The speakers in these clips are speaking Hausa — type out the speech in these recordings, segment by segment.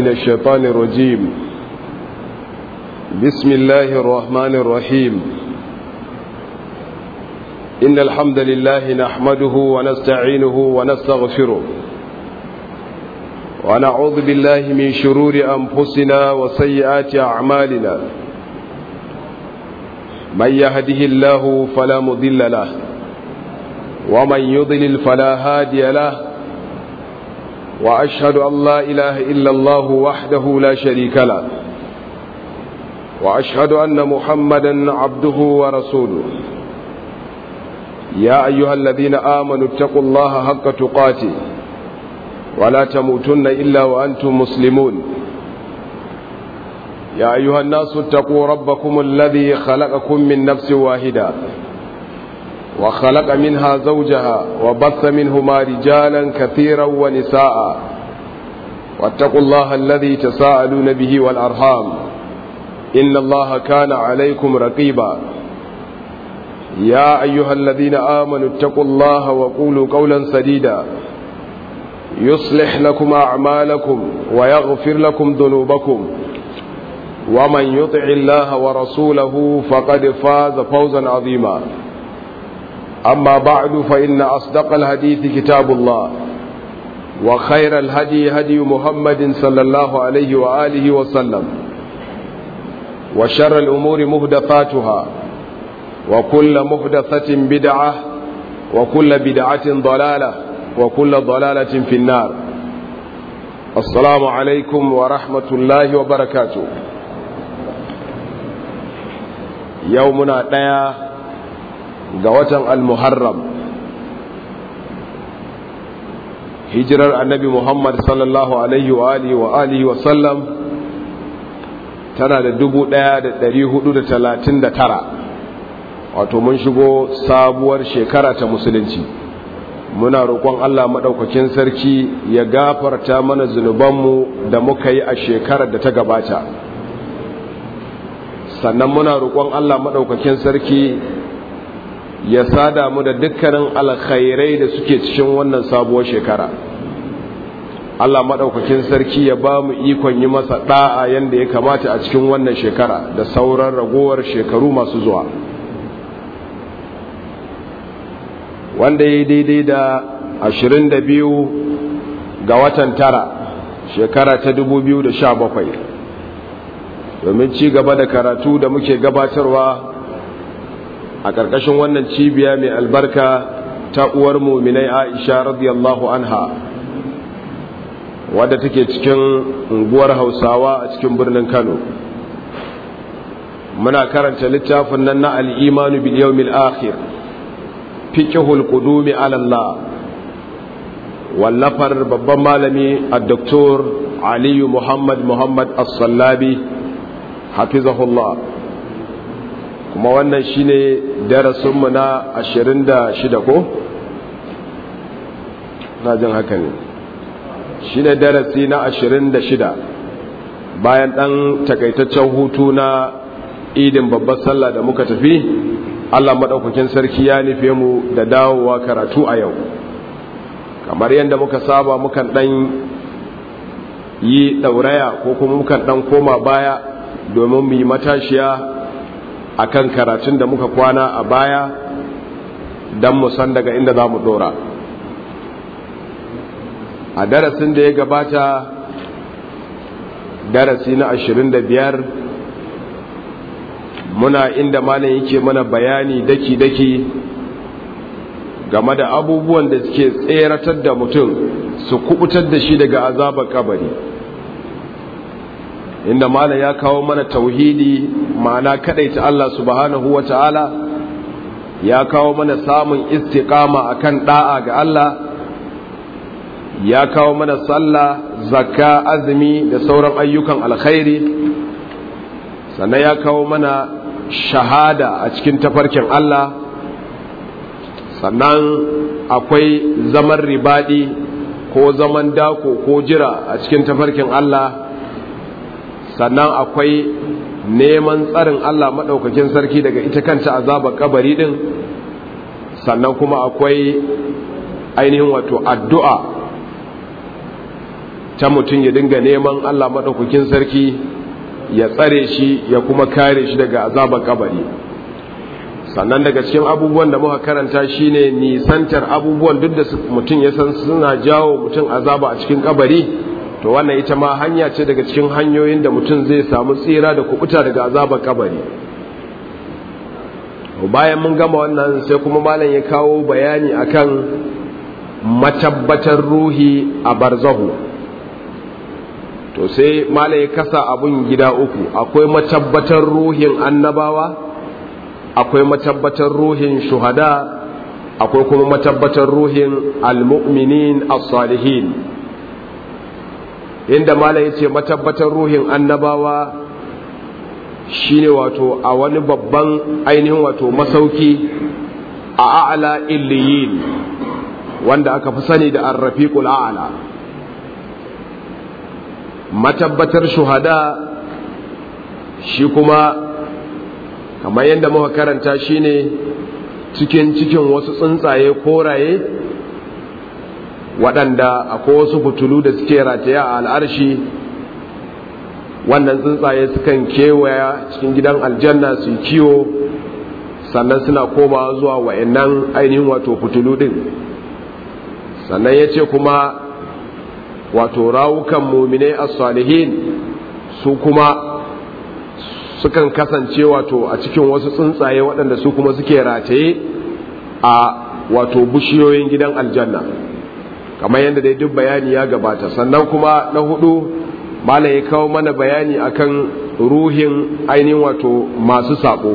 من الشيطان الرجيم بسم الله الرحمن الرحيم إن الحمد لله نحمده ونستعينه ونستغفره ونعوذ بالله من شرور أنفسنا وسيئات أعمالنا من يهده الله فلا مضل له ومن يضلل فلا هادي له وأشهد أن لا إله إلا الله وحده لا شريك له وأشهد أن محمدا عبده ورسوله يا أيها الذين آمنوا اتقوا الله حق تقاته ولا تموتن إلا وأنتم مسلمون يا أيها الناس اتقوا ربكم الذي خلقكم من نفس واحدة وخلق منها زوجها وبث منهما رجالا كثيرا ونساء واتقوا الله الذي تساءلون به والأرحام إن الله كان عليكم رقيبا يا أيها الذين آمنوا اتقوا الله وقولوا قولا سديدا يصلح لكم أعمالكم ويغفر لكم ذنوبكم ومن يطع الله ورسوله فقد فاز فوزا عظيما أما بعد فإن أصدق الحديث كتاب الله وخير الهدي هدي محمد صلى الله عليه وآله وسلم وشر الأمور مهدفاتها وكل مهدفة بدعة وكل بدعة ضلالة وكل ضلالة في النار السلام عليكم ورحمة الله وبركاته يومنا ديا قوة المحرم hijirar annabi Muhammad sallallahu alaihi wa alihi wa alihi wa sallam tana da dubu ɗaya da ɗari hudu da talatin da tara wato mun shigo sabuwar shekara ta musulunci muna roƙon Allah maɗaukakin sarki ya gafarta mana zunubanmu da muka yi a shekarar da ta gabata sannan muna roƙon Allah maɗaukakin sarki ya sada mu da dukkanin alkhairai da suke cikin wannan sabuwar shekara Allah maɗaukakin sarki ya ba mu ikon yi masa ɗa'a yadda ya kamata a cikin wannan shekara da sauran ragowar shekaru masu zuwa wanda ya yi daidai da ashirin da biyu ga watan tara shekara ta dubu biyu da sha bakwai domin ci gaba da karatu da muke gabatarwa a ƙarƙashin wannan cibiya mai albarka ta uwar muminai aisha radiyallahu anha wadda take cikin unguwar hausawa a cikin birnin kano muna karanta littafin nan na al'imanu bil yawmil akhir fiqhul qudumi ala Allah wallafar babban malami a-doktor Aliyu Muhammad Muhammad As-Sallabi hafizahullah kuma wannan shine darasinmu na 26 ko na jin haka ne shine darasi na 26 bayan dan takaitaccen hutu na idin babbar sallah da muka tafi Allah maɗaukakin sarki ya nufe mu da dawowa karatu a yau kamar yadda muka saba mukan ɗan yi ɗauraya ko kuma mukan ɗan koma baya domin mu yi matashiya a kan karatun da muka kwana a baya don mu san daga inda za mu ɗora a darasin da ya gabata darasi na ashirin da biyar muna inda malam yake mana bayani daki-daki game da abubuwan da suke tseratar da mutum su kubutar da shi daga azabar kabari inda malam ya kawo mana tauhidi ma'ana kadaita Allah subhanahu wa ta'ala ya kawo mana samun istiqama akan da'a ga Allah ya kawo mana sallah zakka azumi da sauran ayyukan alkhairi sannan ya kawo mana shahada a cikin tafarkin Allah sannan akwai zaman ribadi ko zaman dako ko jira a cikin tafarkin Allah sannan akwai neman tsarin Allah maɗaukakin sarki daga ita kanta azabar kabari ɗin sannan kuma akwai ainihin wato addu'a ta mutum ya dinga neman Allah maɗaukakin sarki ya tsare shi ya kuma kare shi daga azabar kabari sannan daga cikin abubuwan da muka karanta shine nisantar abubuwan duk da mutum ya san suna jawo mutum azaba a cikin kabari to wannan ita ma hanya ce daga cikin hanyoyin da mutum zai samu tsira da kubuta daga azabar kabari bayan mun gama wannan sai kuma malam ya kawo bayani akan matabbatar ruhi a barzahu to sai malam ya kasa abun gida uku akwai matabbatar ruhin annabawa akwai matabbatar ruhin shuhada akwai kuma matabbatar ruhin almu'minin as-salihin inda malam ya ce matabbatar ruhin annabawa shine wato a wani babban ainihin wato masauki a a'la illiyin wanda aka fi sani da arrafiqul a'la matabbatar shuhada shi kuma kamar yadda muka karanta shine cikin cikin wasu tsuntsaye koraye waɗanda akwai wasu fitulu da suke rataya a al'arshi wannan tsuntsaye sukan kewaya cikin gidan aljanna su kiwo sannan suna koma zuwa wa'annan ainihin wato fitulu din sannan ya ce kuma wato rawukan mumine as-salihin su kuma sukan kasance wato a cikin wasu tsuntsaye waɗanda su kuma suke rataye a wato bishiyoyin gidan aljanna kamar yadda dai duk bayani ya gabata sannan kuma na hudu malam ya kawo mana bayani akan ruhin ainihin wato masu sabo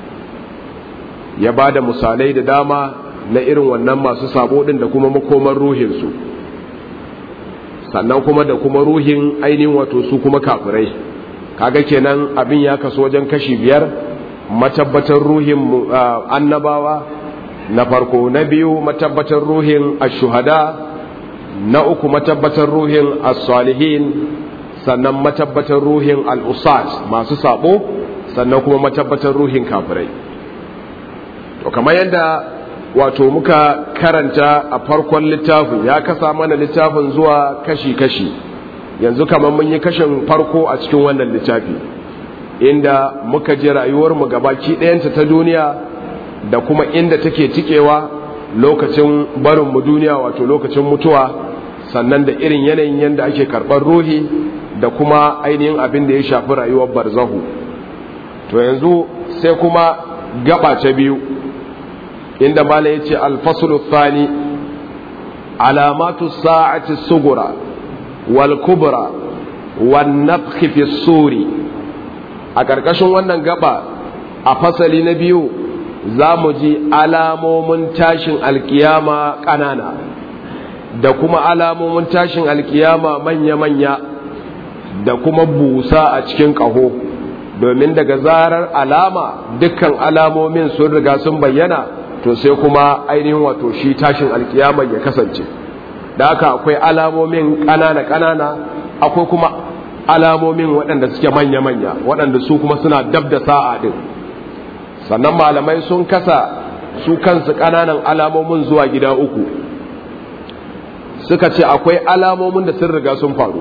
ya ba da misalai da dama na irin wannan masu sabo din da kuma makoman ruhinsu sannan kuma da kuma ruhin ainihin wato su kuma kafirai kaga kenan abin ya kaso wajen kashi biyar matabbatar ruhin annabawa na farko na biyu matabbatar ruhin ashuhada na uku matabbatar ruhin as-salihin sannan matabbatar ruhin al'usat masu sabo sannan kuma matabbatar ruhin kafirai to kamar yadda wato muka karanta a farkon littafin ya kasa mana littafin zuwa kashi-kashi yanzu kamar mun yi kashin farko a cikin wannan littafi inda muka ji rayuwarmu gabaki ɗayanta ta duniya da kuma inda take tikewa lokacin barinmu duniya wato lokacin mutuwa sannan da irin yanayin yadda ake karɓar ruhi da kuma ainihin abin da ya shafi rayuwar barzahu to yanzu sai kuma gaba ta biyu inda mala ya ce alfasulu thani alamatu sa'ati sugura wal kubra wan nafhi fi suri a ƙarƙashin wannan gaba a fasali na biyu za mu ji alamomin tashin alkiyama ƙanana da kuma alamomin tashin alkiyama manya-manya da kuma busa a cikin ƙaho domin daga zarar alama dukkan alamomin sun riga sun bayyana to sai kuma ainihin wato shi tashin alkiyama ya kasance da haka akwai alamomin ƙanana-ƙanana akwai kuma alamomin waɗanda suke manya-manya waɗanda su kuma suna dab da sa'a din sannan malamai sun kasa su kansu ƙananan alamomin zuwa gida uku suka ce akwai alamomin da sun riga sun faru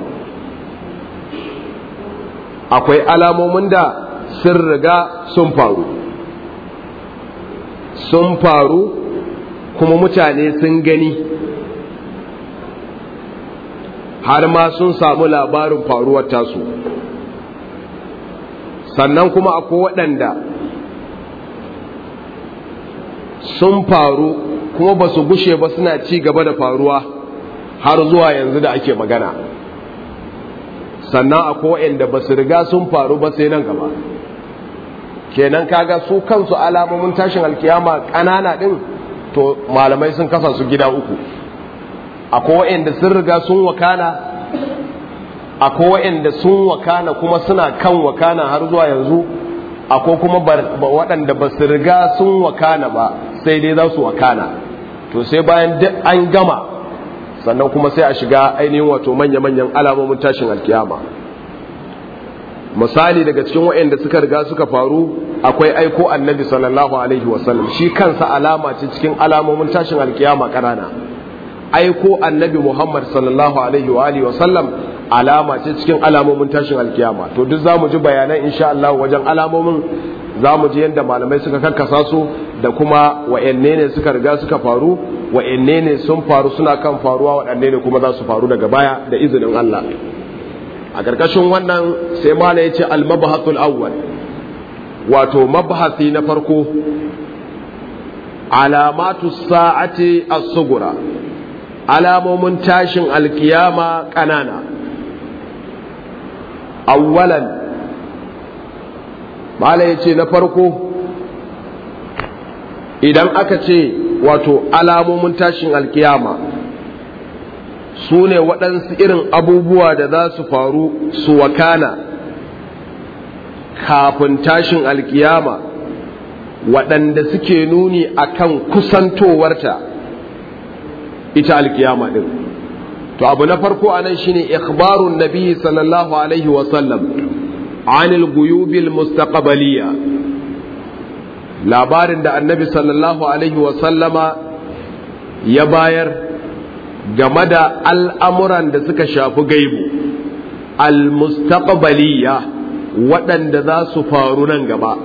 akwai alamomin da sun riga sun faru sun faru kuma mutane sun gani har ma sun samu labarin faruwar tasu sannan kuma akwai waɗanda sun faru kuma ba su gushe ba suna ci gaba da faruwa har zuwa yanzu da ake magana sannan akwai waɗanda ba su riga sun faru ba sai nan gaba kenan kaga su kansu alamomin tashin alkiyama ƙanana ɗin to malamai sun kasa su gida uku akwai waɗanda sun riga sun wakana akwai waɗanda sun wakana kuma suna kan wakana har zuwa yanzu akwai kuma waɗanda ba su riga sun wakana ba sai dai za su wakana to sai bayan duk an gama sannan kuma sai a shiga ainihin wato manya-manyan alamomin tashin alkiyama misali daga cikin waɗanda suka riga suka faru akwai aiko annabi sallallahu alaihi wasallam shi kansa alama ce cikin alamomin tashin alkiyama ƙanana aiko annabi Muhammad sallallahu alaihi wa alihi wa sallam alama ce cikin alamomin tashin alkiyama to duk zamu ji bayanan insha Allah wajen alamomin zamu ji yadda malamai suka karkasa su da kuma wa'anne ne suka riga suka faru wa'anne ne sun faru suna kan faruwa waɗanne ne kuma za su faru daga baya da izinin Allah a ƙarƙashin wannan sai mala ya ce al-mabahatul awwal wato mabahasi na farko alamatu sa'ati as-sugura alamomin tashin alkiyama ƙanana awwalan mala ya ce na farko idan aka ce wato alamomin tashin alkiyama su ne waɗansu irin abubuwa da za su faru su wakana kafin tashin alkiyama waɗanda suke nuni akan kusantowarta ita alkiyama ɗin to abu na farko a nan shine ikhbarun nabi sallallahu alaihi wasallam anil guyubil mustaqbaliya labarin da annabi sallallahu alaihi wasallama ya bayar game da al'amuran da suka shafi gaibu al-mustaqbaliya waɗanda za su faru nan gaba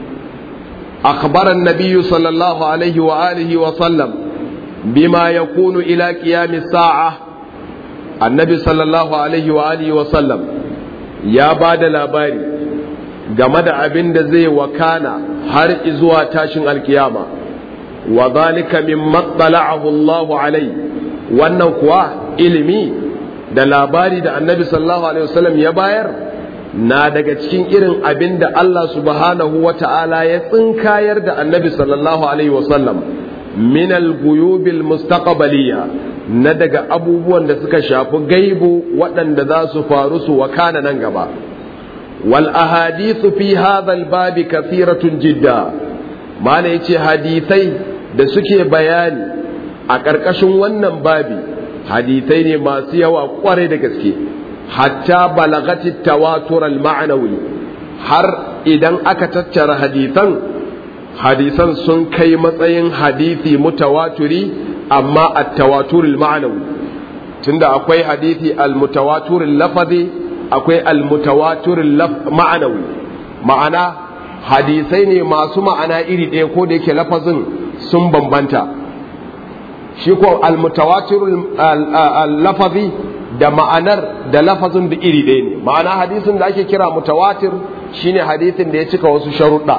akhbaran nabiyyu sallallahu alaihi wa alihi wa sallam bima yakunu ila qiyami sa'a annabi sallallahu alaihi wa alihi wa sallam ya ba da labari game da abin da zai wakana har zuwa tashin alkiyama wa zalika min matsala'ahu Allahu alai wannan kuwa ilimi da labari da annabi sallallahu alaihi wasallam ya bayar na daga cikin irin abin da Allah subhanahu wa ta'ala ya tsinkayar da annabi sallallahu alaihi wasallam min al-guyubil mustaqbaliya na daga abubuwan da suka shafi gaibu waɗanda za su faru su wakana nan gaba wal ahadithu fi hadha al babi kathiratun jidda mana yace hadisai da suke bayani a ƙarƙashin wannan babi hadisai ne masu yawa ƙware da gaske hatta balagati tawatur al ma'nawi har idan aka tattara hadisan hadisan sun kai matsayin hadisi mutawaturi amma at-tawatur al-ma'nawi tunda akwai hadisi al-mutawatur al-lafazi akwai al-mutawatur al-ma'nawi ma'ana hadisai ne masu ma'ana iri ɗaya ko da yake lafazin sun bambanta shi ko al-mutawatir al-lafazi da ma'anar da lafazin da iri ɗaya ne ma'ana hadisin da ake kira mutawatir shine hadisin da ya cika wasu sharuɗa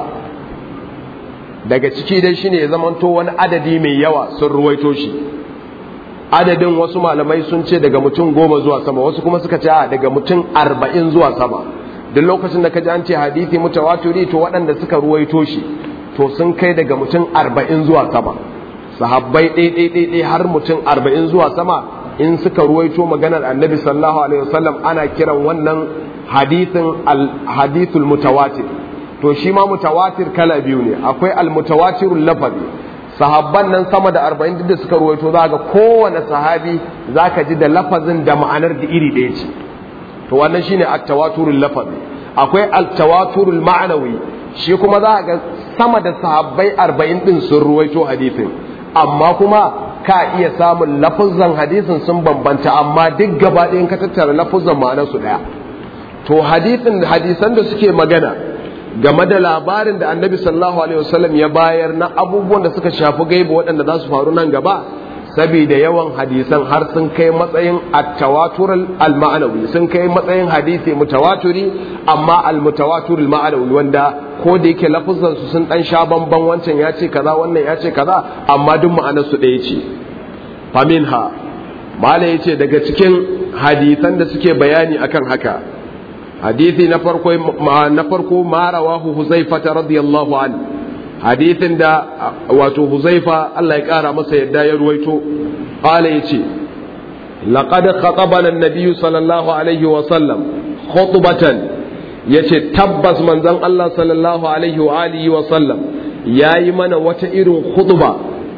daga ciki dai shine ya zamanto wani adadi mai yawa sun ruwaito shi adadin wasu malamai sun ce daga mutum goma zuwa sama wasu kuma suka ce a daga mutum arba'in zuwa sama duk lokacin da ka ji an ce hadithi mutawatiri to waɗanda suka ruwaito shi to sun kai daga mutum arba'in zuwa sama sahabbai ɗaiɗaiɗaiɗai har mutum arba'in zuwa sama in suka ruwaito maganar annabi sallallahu alaihi wasallam ana kiran wannan hadithin al-hadithul mutawatir to shi ma mutawatir kala biyu ne akwai almutawatirul lafazi sahabban nan sama da arba'in duk da suka ruwaito za ga kowane sahabi za ka ji da lafazin da ma'anar da iri ɗaya ce to wannan shine at-tawaturul lafazi akwai at-tawaturul ma'anawi shi kuma za ga sama da sahabbai arba'in din sun ruwaito hadisin amma kuma ka iya samun lafazan hadisin sun bambanta amma duk gaba ɗayan ka tattara lafazan ma'anar su ɗaya to hadisin hadisan da suke magana game da labarin da annabi sallallahu alaihi wasallam ya bayar na abubuwan da suka shafi gaiba waɗanda za su faru nan gaba saboda yawan hadisan har sun kai matsayin at-tawatur al-ma'anawi sun kai matsayin hadisi mutawaturi amma al-mutawatur al-ma'anawi wanda ko da yake lafuzan su sun dan sha bamban wancan ya ce kaza wannan ya ce kaza amma duk ma'anar su ɗaya ce faminha mala yace daga cikin hadisan da suke bayani akan haka hadisi na farko na farko ma rawahu huzaifata radiyallahu an hadisin da wato huzaifa Allah ya kara masa yadda ya ruwaito qala yace laqad khatabana an-nabiy sallallahu alaihi wa sallam khutbatan yace tabbas manzon Allah sallallahu alaihi wa alihi wa sallam yayi mana wata irin khutba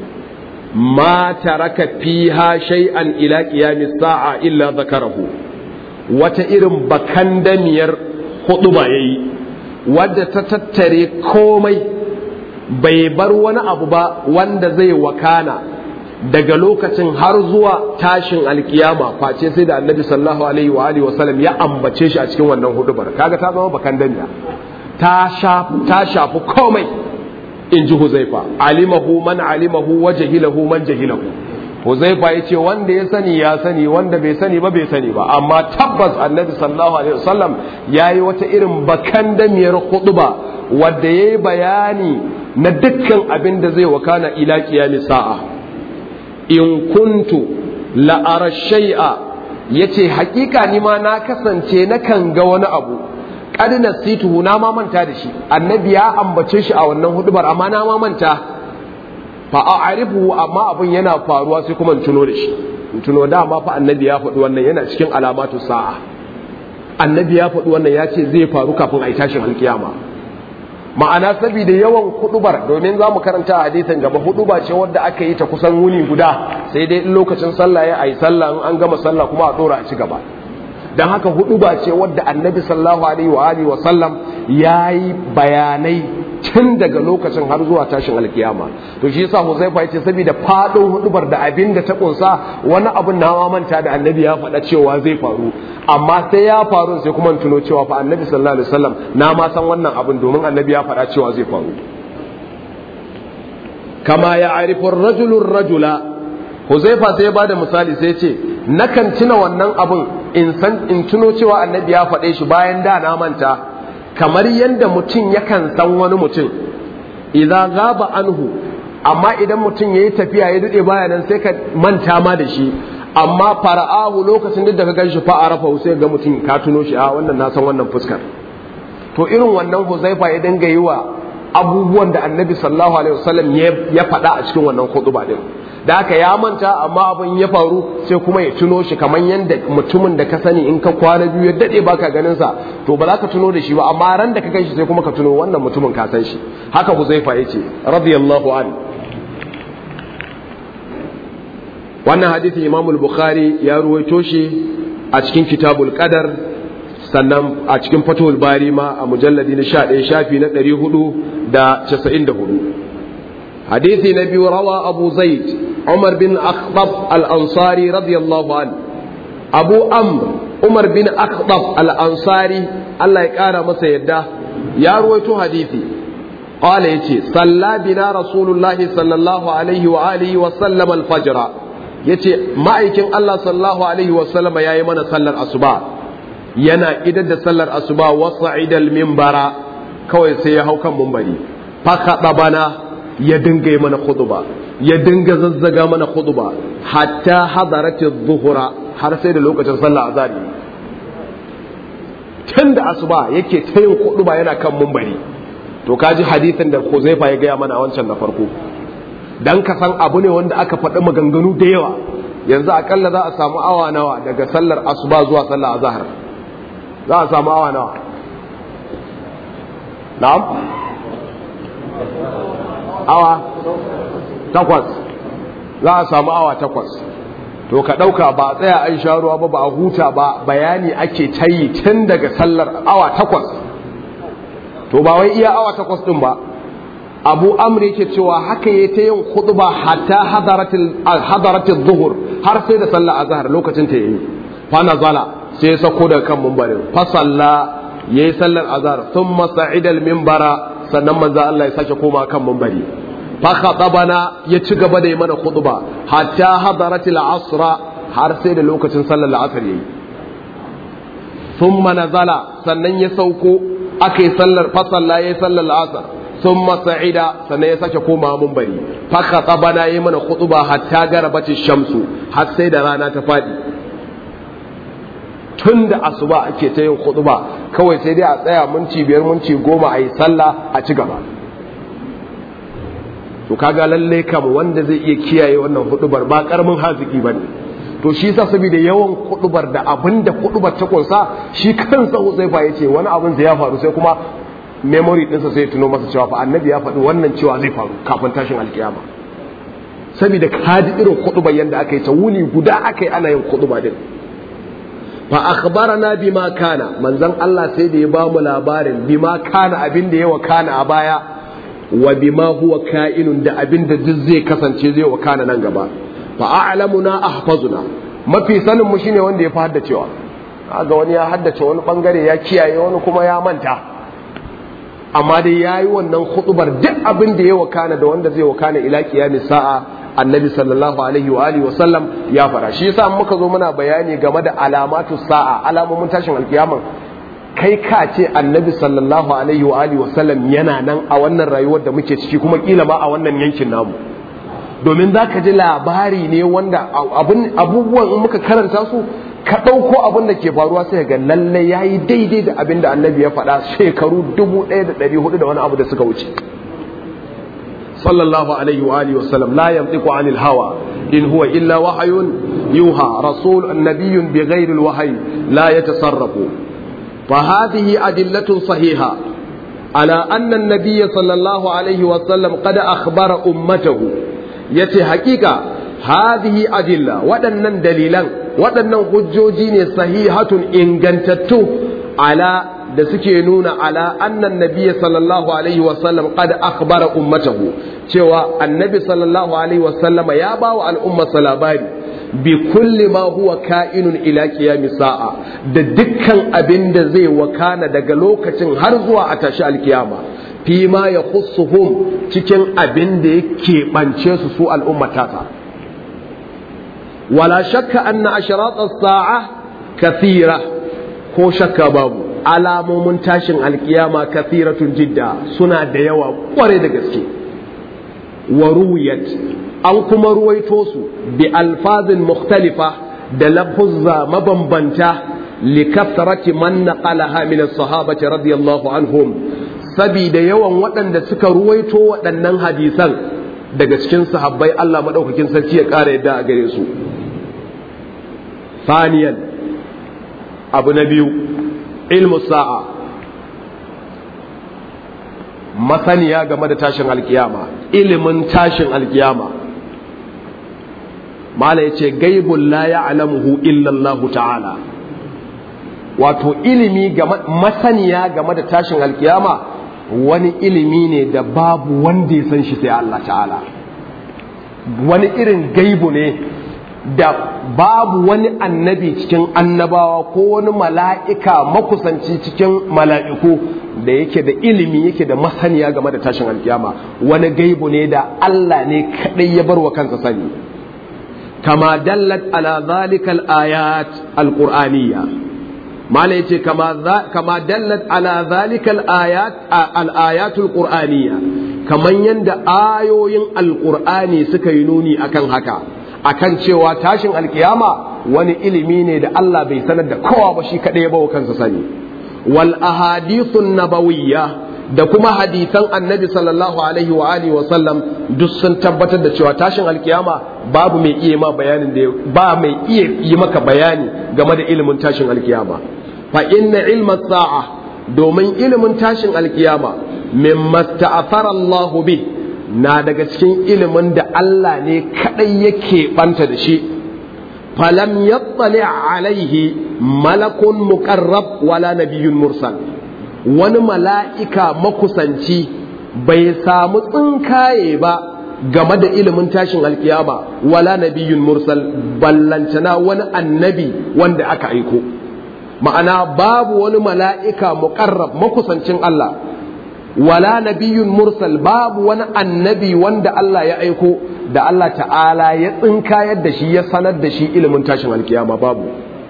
ma taraka fiha shay'an ila qiyamis sa'a illa zakarahu wata irin bakandamiyar hudu ba ya yi wadda ta tattare komai bai bar wani abu ba wanda zai wakana daga lokacin har zuwa tashin alkiyama face sai da annabi sallallahu alaihi wa alihi wasallam ya ambace shi a cikin wannan hudubar kaga ta zama bakan danya ta shafi ta shafi komai in ji huzaifa alimahu man alimahu wa jahilahu man jahilahu huzaifa ya ce wanda ya sani ya sani wanda bai sani ba bai sani ba amma tabbas annabi sallallahu alaihi wasallam ya yi wata irin bakan damiyar huduba wadda ya yi bayani na dukkan abin da zai wakana ila kiyami sa'a in kuntu la'ara shay'a yace hakika ni ma na kasance na kan ga wani abu qad nasituhu na ma manta da shi annabi ya ambace shi a wannan hudubar amma na ma manta fa a'rifu amma abin yana faruwa sai kuma in tuno da shi in tuno dama fa annabi ya faɗi wannan yana cikin alamatu sa'a annabi ya faɗi wannan ya ce zai faru kafin a yi tashin alkiyama ma'ana saboda yawan hudubar domin za mu karanta a hadisin gaba huduba ce wadda aka yi ta kusan wuni guda sai dai in lokacin sallah ya ayi sallah in an gama sallah kuma a dora a ci gaba dan haka huduba ce wadda annabi sallallahu alaihi wa alihi wa sallam yayi bayanai tun daga lokacin har zuwa tashin alkiyama to shi yasa Huzaifa yace saboda fadin hudubar da abin da ta kunsa wani abun na manta da annabi ya faɗa cewa zai faru amma sai ya faru sai kuma tuno cewa fa annabi sallallahu alaihi wasallam na ma san wannan abin domin annabi ya faɗa cewa zai faru kama ya arifu rajulun rajula Huzaifa sai ya bada misali sai ya ce nakan tuna wannan abin in san in tuno cewa annabi ya faɗe shi bayan da na manta kamar yadda mutum yakan san wani mutum idan gaba anhu amma idan mutum ya yi tafiya ya daɗe baya nan sai ka manta ma da shi amma fara'ahu lokacin duk da ka ganshi fa arafa sai ga mutum ka tuno shi a wannan na san wannan fuskar to irin wannan huzaifa ya dinga yi wa abubuwan da annabi sallallahu alaihi wasallam ya faɗa a cikin wannan khutba din da haka ya manta amma abin ya faru sai kuma ya tuno shi kamar yadda mutumin da ka sani in ka kwana biyu ya dade baka ganin sa to ba za ka tuno da shi ba amma ran da ka gan shi sai kuma ka tuno wannan mutumin ka san shi haka Huzaifa yace radiyallahu an wannan hadisi Imam al-Bukhari ya ruwaito shi a cikin Kitabul Qadar sannan a cikin Fathul Bari ma a mujalladi na 11 shafi na 494 hadisi na biyu rawa Abu Zaid عمر بن أخطب الأنصاري رضي الله عنه أبو أمر عمر بن أخطب الأنصاري الله يقال مسا يده يا رويتو حديثي قال يتي صلى بنا رسول الله صلى الله عليه وآله وسلم الفجر يتي ما يكن الله صلى الله عليه وسلم يا يمن صلى الأصبع yana idan da sallar asuba wasa idal mimbara kawai sai ya hau kan mumbari fa bana ya dinga yi mana khutba ya dinga zazzaga mana khutba hatta hadarati dhuhra har sai da lokacin sallah azari tun da asuba yake ta yin khutba yana kan mumbari to kaji hadisin da Huzaifa ya gaya mana wancan na farko dan ka san abu ne wanda aka faɗi maganganu da yawa yanzu akalla za a samu awa nawa daga sallar asuba zuwa sallar azhar za a samu awa nawa na'am awa takwas za a samu awa takwas to ka ɗauka ba a tsaya an sha ruwa ba ba a huta ba bayani ake tayi tun daga sallar awa takwas to ba wai iya awa takwas ɗin ba abu amri yake cewa haka ya ta yin khutba hatta hadaratil zuhur har sai da sallar azhar lokacin ta yi fa nazala sai ya sako daga kan mumbarin fa salla yayi sallar azhar thumma sa'ida al minbara sannan manzo Allah ya sake koma kan mumbari fa khatabana ya ci gaba da yi mana khutba hatta hadaratil asra har sai da lokacin sallar asr yayi thumma nazala sannan ya sauko akai sallar fa salla yayi sallar asr thumma sa'ida sannan ya sake koma mumbari fa khatabana yi mana khutba hatta garabati shamsu har sai da rana ta fadi tun da asuba ake ta yin khutba kawai sai dai a tsaya minti biyar minti goma a yi sallah a ci gaba to kaga lalle kam wanda zai iya kiyaye wannan hudubar ba karamin haziki ba ne to shi sa saboda yawan hudubar da abin da hudubar ta kunsa shi kansa zai fa yace wani abin da ya faru sai kuma memory ɗinsa sai tuno masa cewa fa annabi ya faɗi wannan cewa zai faru kafin tashin alkiyama saboda kaji irin hudubar yadda aka yi ta wuni guda aka yi ana yin huduba din fa akhbarana bima kana manzon Allah sai da ya ba mu labarin bima kana abin da ya wakana a baya wa bima huwa ka'inun da abin da duk zai kasance zai wakana nan gaba fa a'lamuna ahfazuna mafi sanin mu shine wanda ya fi haddacewa ga wani ya haddace wani bangare ya kiyaye wani kuma ya manta amma dai yayi wannan khutubar duk abin da ya wakana da wanda zai wakana ila qiyamis sa'a annabi sallallahu alaihi wa alihi wasallam ya fara shi yasa muka zo muna bayani game da alamatu sa'a alamomin tashin alkiyama kai ka ce annabi sallallahu alaihi wa alihi wasallam yana nan a wannan rayuwar da muke ciki kuma kila ma a wannan yankin namu domin za ka ji labari ne wanda abubuwan in muka karanta su ka ɗauko abin da ke faruwa sai ga lalle ya yi daidai da abin da annabi ya faɗa shekaru dubu ɗaya da ɗari hudu da wani abu da suka wuce sallallahu alaihi wa alihi wasallam la yantiqu anil hawa in huwa illa wahayun yuha rasul nabiyyun bi ghairi alwahyi la yatasarrafu fa hadhihi adillatun sahiha ala anna an-nabiy sallallahu alaihi wa sallam qad akhbara ummatahu yace hakika hadhihi adilla waɗannan dalilan waɗannan hujjoji ne sahihatun ingantattu ala da suke nuna ala annan nabiyyi sallallahu alaihi wasallam qad akhbara ummatahu cewa annabi sallallahu alaihi wasallam ya ba wa al'umma labari bi kulli ma huwa ka'inun ila qiyamis sa'a da dukkan abin da zai wakana daga lokacin har zuwa a tashi alkiyama fi ma ya khussuhum cikin abin da yake bance su su al'ummatata wala shakka anna asharat as-sa'a kathira ko shakka babu alamomin tashin alkiyama kathiratun jidda suna da yawa kware da gaske wa ruwiyat an kuma ruwaito su bi alfazin mukhtalifa da lafuzza mabambanta likathrati man naqalaha min as-sahabati radiyallahu anhum sabida yawan waɗanda suka ruwaito waɗannan hadisan daga cikin sahabbai Allah maɗaukakin sarki ya ƙara yadda a gare su faniyan abu na biyu ilmu sa'a masaniya game da tashin alkiyama ilimin tashin alkiyama mala ya ce gaibun la ya'lamuhu illallahu ta'ala wato ilimi masaniya game da tashin alkiyama wani ilimi ne da babu wanda ya san shi sai Allah ta'ala wani irin gaibu ne da babu wani annabi cikin annabawa ko wani mala'ika makusanci cikin mala'iku da yake da ilimi yake da masaniya game da tashin alkiyama wani gaibu ne da Allah ne kaɗai ya bar wa kansa sani kama dallat ala zalikal ayat alqur'aniyya mala yace kama kama dallat ala zalikal ayat al ayatul qur'aniyya kaman yanda ayoyin alqur'ani suka yi nuni akan haka akan cewa tashin alkiyama wani ilimi ne da Allah bai sanar da kowa ba shi kadai ya bawa kansa sani wal ahadithun nabawiyya da kuma hadisan annabi sallallahu alaihi wa alihi wa sallam duk sun tabbatar da cewa tashin alkiyama babu mai iya ma bayanin da ba mai iya yi maka bayani game da ilimin tashin alkiyama fa inna ilma sa'a domin ilimin tashin alkiyama mimma ta'athara Allahu bi na daga cikin ilimin da Allah ne kadai yake banta da shi falam yattali alaihi malakun muqarrab wala nabiyyun mursal wani mala'ika makusanci bai samu tsinkaye ba game da ilimin tashin alkiyama wala nabiyyun mursal ballantana wani annabi wanda aka aiko ma'ana babu wani mala'ika muqarrab makusancin Allah wala nabiyyun mursal babu wani annabi wanda Allah ya aiko da Allah ta'ala ya tsinkayar da shi ya sanar da shi ilimin tashin alkiyama babu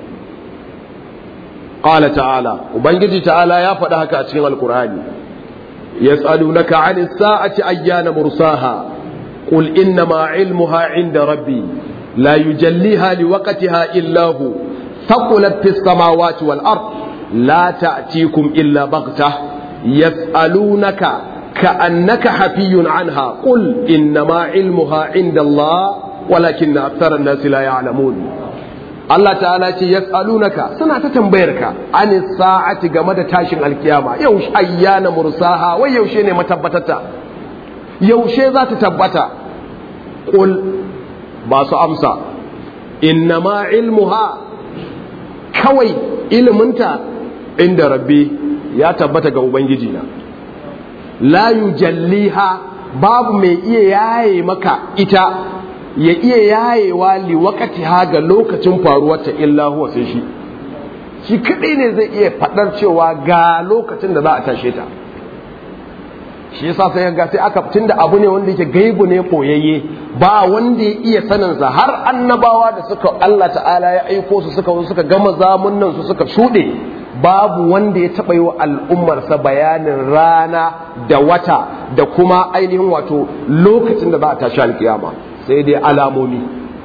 qala ta'ala ubangiji ta'ala ya faɗi haka a cikin alkur'ani yas'alunaka 'anis sa'ati ayyana mursaha qul innama 'ilmuha 'inda rabbi la yujalliha liwaqtiha illa hu thaqulat fis samawati wal ard la ta'tikum illa baghtah yas'alunaka ka'annaka hafiyyun 'anha qul innama 'ilmuha 'inda Allah walakinna akthara an-nasi la ya'lamun Allah ta'ala ce yas'alunaka suna ta tambayar ka ani sa'ati game da tashin alkiyama yau ayyana mursaha wai yaushe ne matabbatata yaushe za ta tabbata qul ba su amsa innama ilmuha kawai iliminta inda rabbi ya tabbata ga ubangiji na la yujalliha babu mai iya yaye maka ita ya iya yayewa li wakati ha ga lokacin faruwarta illa huwa sai shi shi kadai ne zai iya fadar cewa ga lokacin da za a tashe ta shi yasa sai ga sai aka tunda abu ne wanda yake gaibu ne koyayye ba wanda ya iya sanin sa har annabawa da suka Allah ta'ala ya aiko su suka suka gama zamunnan su suka shude babu wanda ya taɓa yi wa al'ummarsa bayanin rana da wata da kuma ainihin wato lokacin da za a tashi alkiyama sai dai alamomi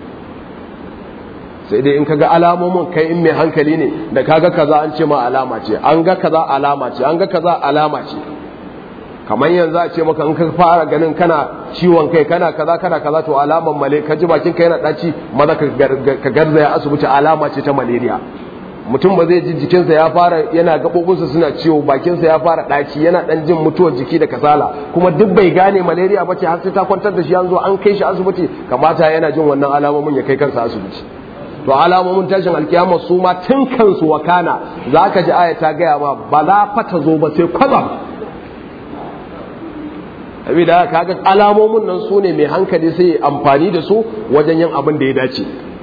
sai dai in kaga alamomin kai in mai hankali ne da kaga kaza an ce ma alama ce an ga kaza alama ce an ga kaza alama ce kamar yanzu a ce maka in ka fara ganin kana ciwon kai kana kaza kana kaza to alaman male ka ji bakin kai yana daci maza ka garzaya asibiti alama ce ta malaria mutum ba zai ji jikinsa ya fara yana gaɓoɓinsa suna ciwo bakinsa ya fara ɗaci yana ɗan jin mutuwar jiki da kasala kuma duk bai gane malaria ba ce har sai ta kwantar da shi an zo an kai shi asibiti kamata yana jin wannan alamomin ya kai kansa asibiti to alamomin tashin alkiyama su ma tun kansu wakana za ka ji aya ta gaya ma ba za fa ta zo ba sai kwazam da kaga alamomin nan su ne mai hankali sai amfani da su wajen yin abin da ya dace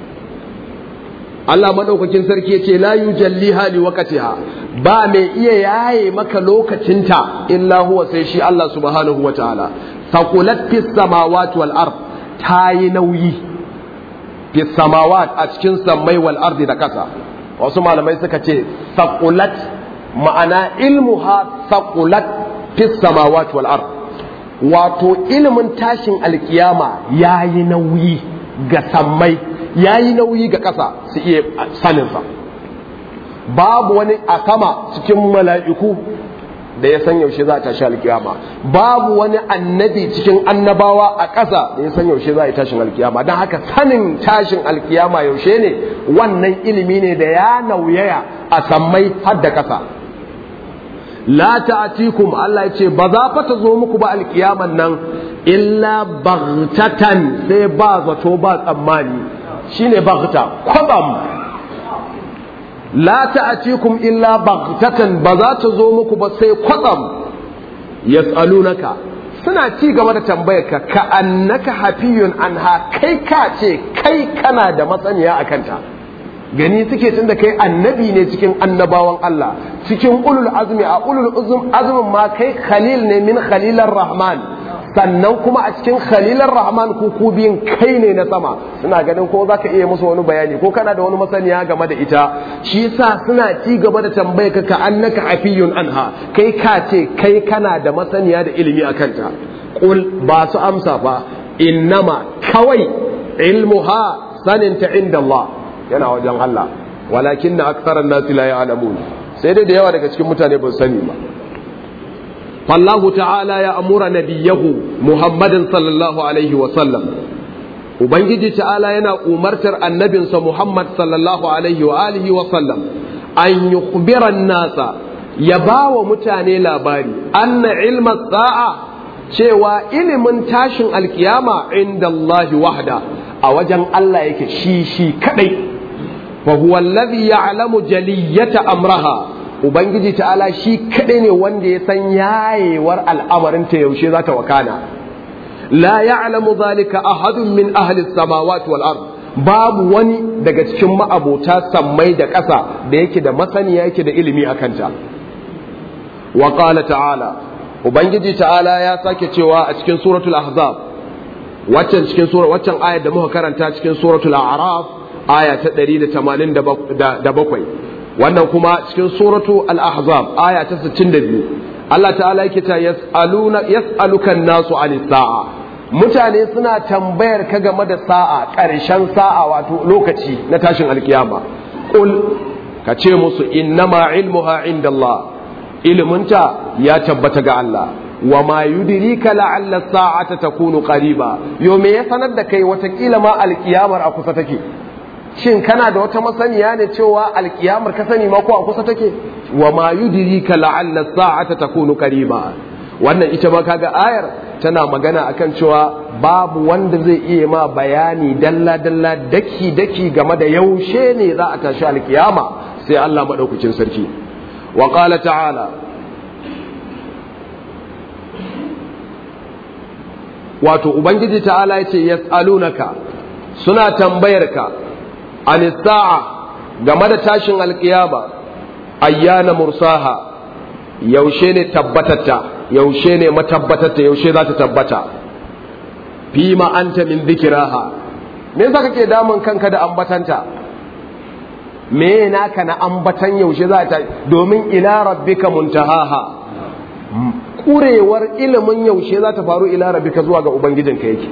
Allah madaukakin sarki yace la yujalliha li waqtiha ba mai iya yaye maka lokacinta illa huwa sai shi Allah subhanahu wataala saqulat fis samawati wal ard tayi nauyi fis samawat a cikin sammai wal ardi da kasa wasu malamai suka ce saqulat ma'ana ilmuha saqulat fis samawati wal ard wato ilimin tashin alkiyama yayi nauyi ga sammai ya yi nauyi ga ƙasa su iya saninsa babu wani a sama cikin mala'iku da ya san yaushe za a tashi alkiyama babu wani annabi cikin annabawa a ƙasa da ya san yaushe za a yi tashin alkiyama don haka sanin tashin alkiyama yaushe ne wannan ilimi ne da ya nauyaya a sammai har da ƙasa la ta'atikum Allah ya ce ba za fa ta zo muku ba alkiyaman nan illa baghtatan sai ba zato ba tsammani shine baghta kwabam la ta'atikum illa baghtatan ba za ta zo muku ba sai kwatsam yas'alunaka suna ci gaba da tambayar ka ka annaka hafiyun anha kai ka ce kai kana da masaniya akan ta gani suke tunda kai annabi ne cikin annabawan Allah cikin ulul azmi a ulul azmin ma kai khalil ne min khalilar rahman sannan kuma a cikin khalilar rahman ku ku biyun kai ne na sama suna ganin ko zaka iya musu wani bayani ko kana da wani masaniya game da ita shi yasa suna ci gaba da tambaye ka ka annaka afiyun anha kai ka ce kai kana da masaniya da ilimi akan ta qul ba su amsa fa innama kawai ilmuha saninta inda Allah yana wajen Allah walakin na aksaran nasi la ya'lamun sai dai da yawa daga cikin mutane ba su sani ba fallahu ta'ala ya amura nabiyahu muhammadin sallallahu alaihi wa sallam ubangiji ta'ala yana umartar annabinsa muhammad sallallahu alaihi wa alihi wa sallam an yukhbira nasa ya ba wa mutane labari anna ilma sa'a cewa ilimin tashin alkiyama inda Allah wahda a wajen Allah yake shi shi kadai فهو الذي يعلم جلية أمرها Ubangiji ta'ala shi kaɗai ne wanda ya san yayewar al'amarinta yaushe za ta wakana. La ya'lamu zalika ahadun min ahli samawati wal ard babu wani daga cikin ma'abota sammai da ƙasa da yake da masaniya yake da ilimi a kanta. Wa qala ta'ala Ubangiji ta'ala ya sake cewa a cikin suratul ahzab waccan cikin sura waccan ayar da muka karanta cikin suratul a'raf aya ta 187 wannan kuma cikin suratu al-ahzab aya ta 62 Allah ta'ala yake ta yas'aluna yas'aluka an-nasu 'anis sa'a mutane suna tambayar ka game da sa'a ƙarshen sa'a wato lokaci na tashin alkiyama qul ka ce musu innama ilmuha indallah iliminta ya tabbata ga Allah wa ma yudrika la'alla sa'ata takunu qariba yo me ya sanar da kai watakila ma alkiyamar a kusa take shin kana da wata masaniya ne cewa alkiyamar ka sani ma ko a kusa take wa ma yudrika la'alla sa'ata takunu qariba wannan ita ma kaga ayar tana magana akan cewa babu wanda zai iya ma bayani dalla dalla daki daki game da yaushe ne za a tashi alkiyama sai Allah madaukakin sarki wa qala ta'ala wato ubangiji ta'ala yace yas'alunaka suna tambayar ka an sa'a game da tashin alkiyama ayyana mursaha yaushe ne tabbatatta yaushe ne matabbatatta yaushe za ta tabbata fi ma anta min dhikraha me yasa kake damun kanka da ambatanta me naka na ambatan yaushe za ta domin ila rabbika muntahaha kurewar ilimin yaushe za ta faru ila rabbika zuwa ga ubangijinka yake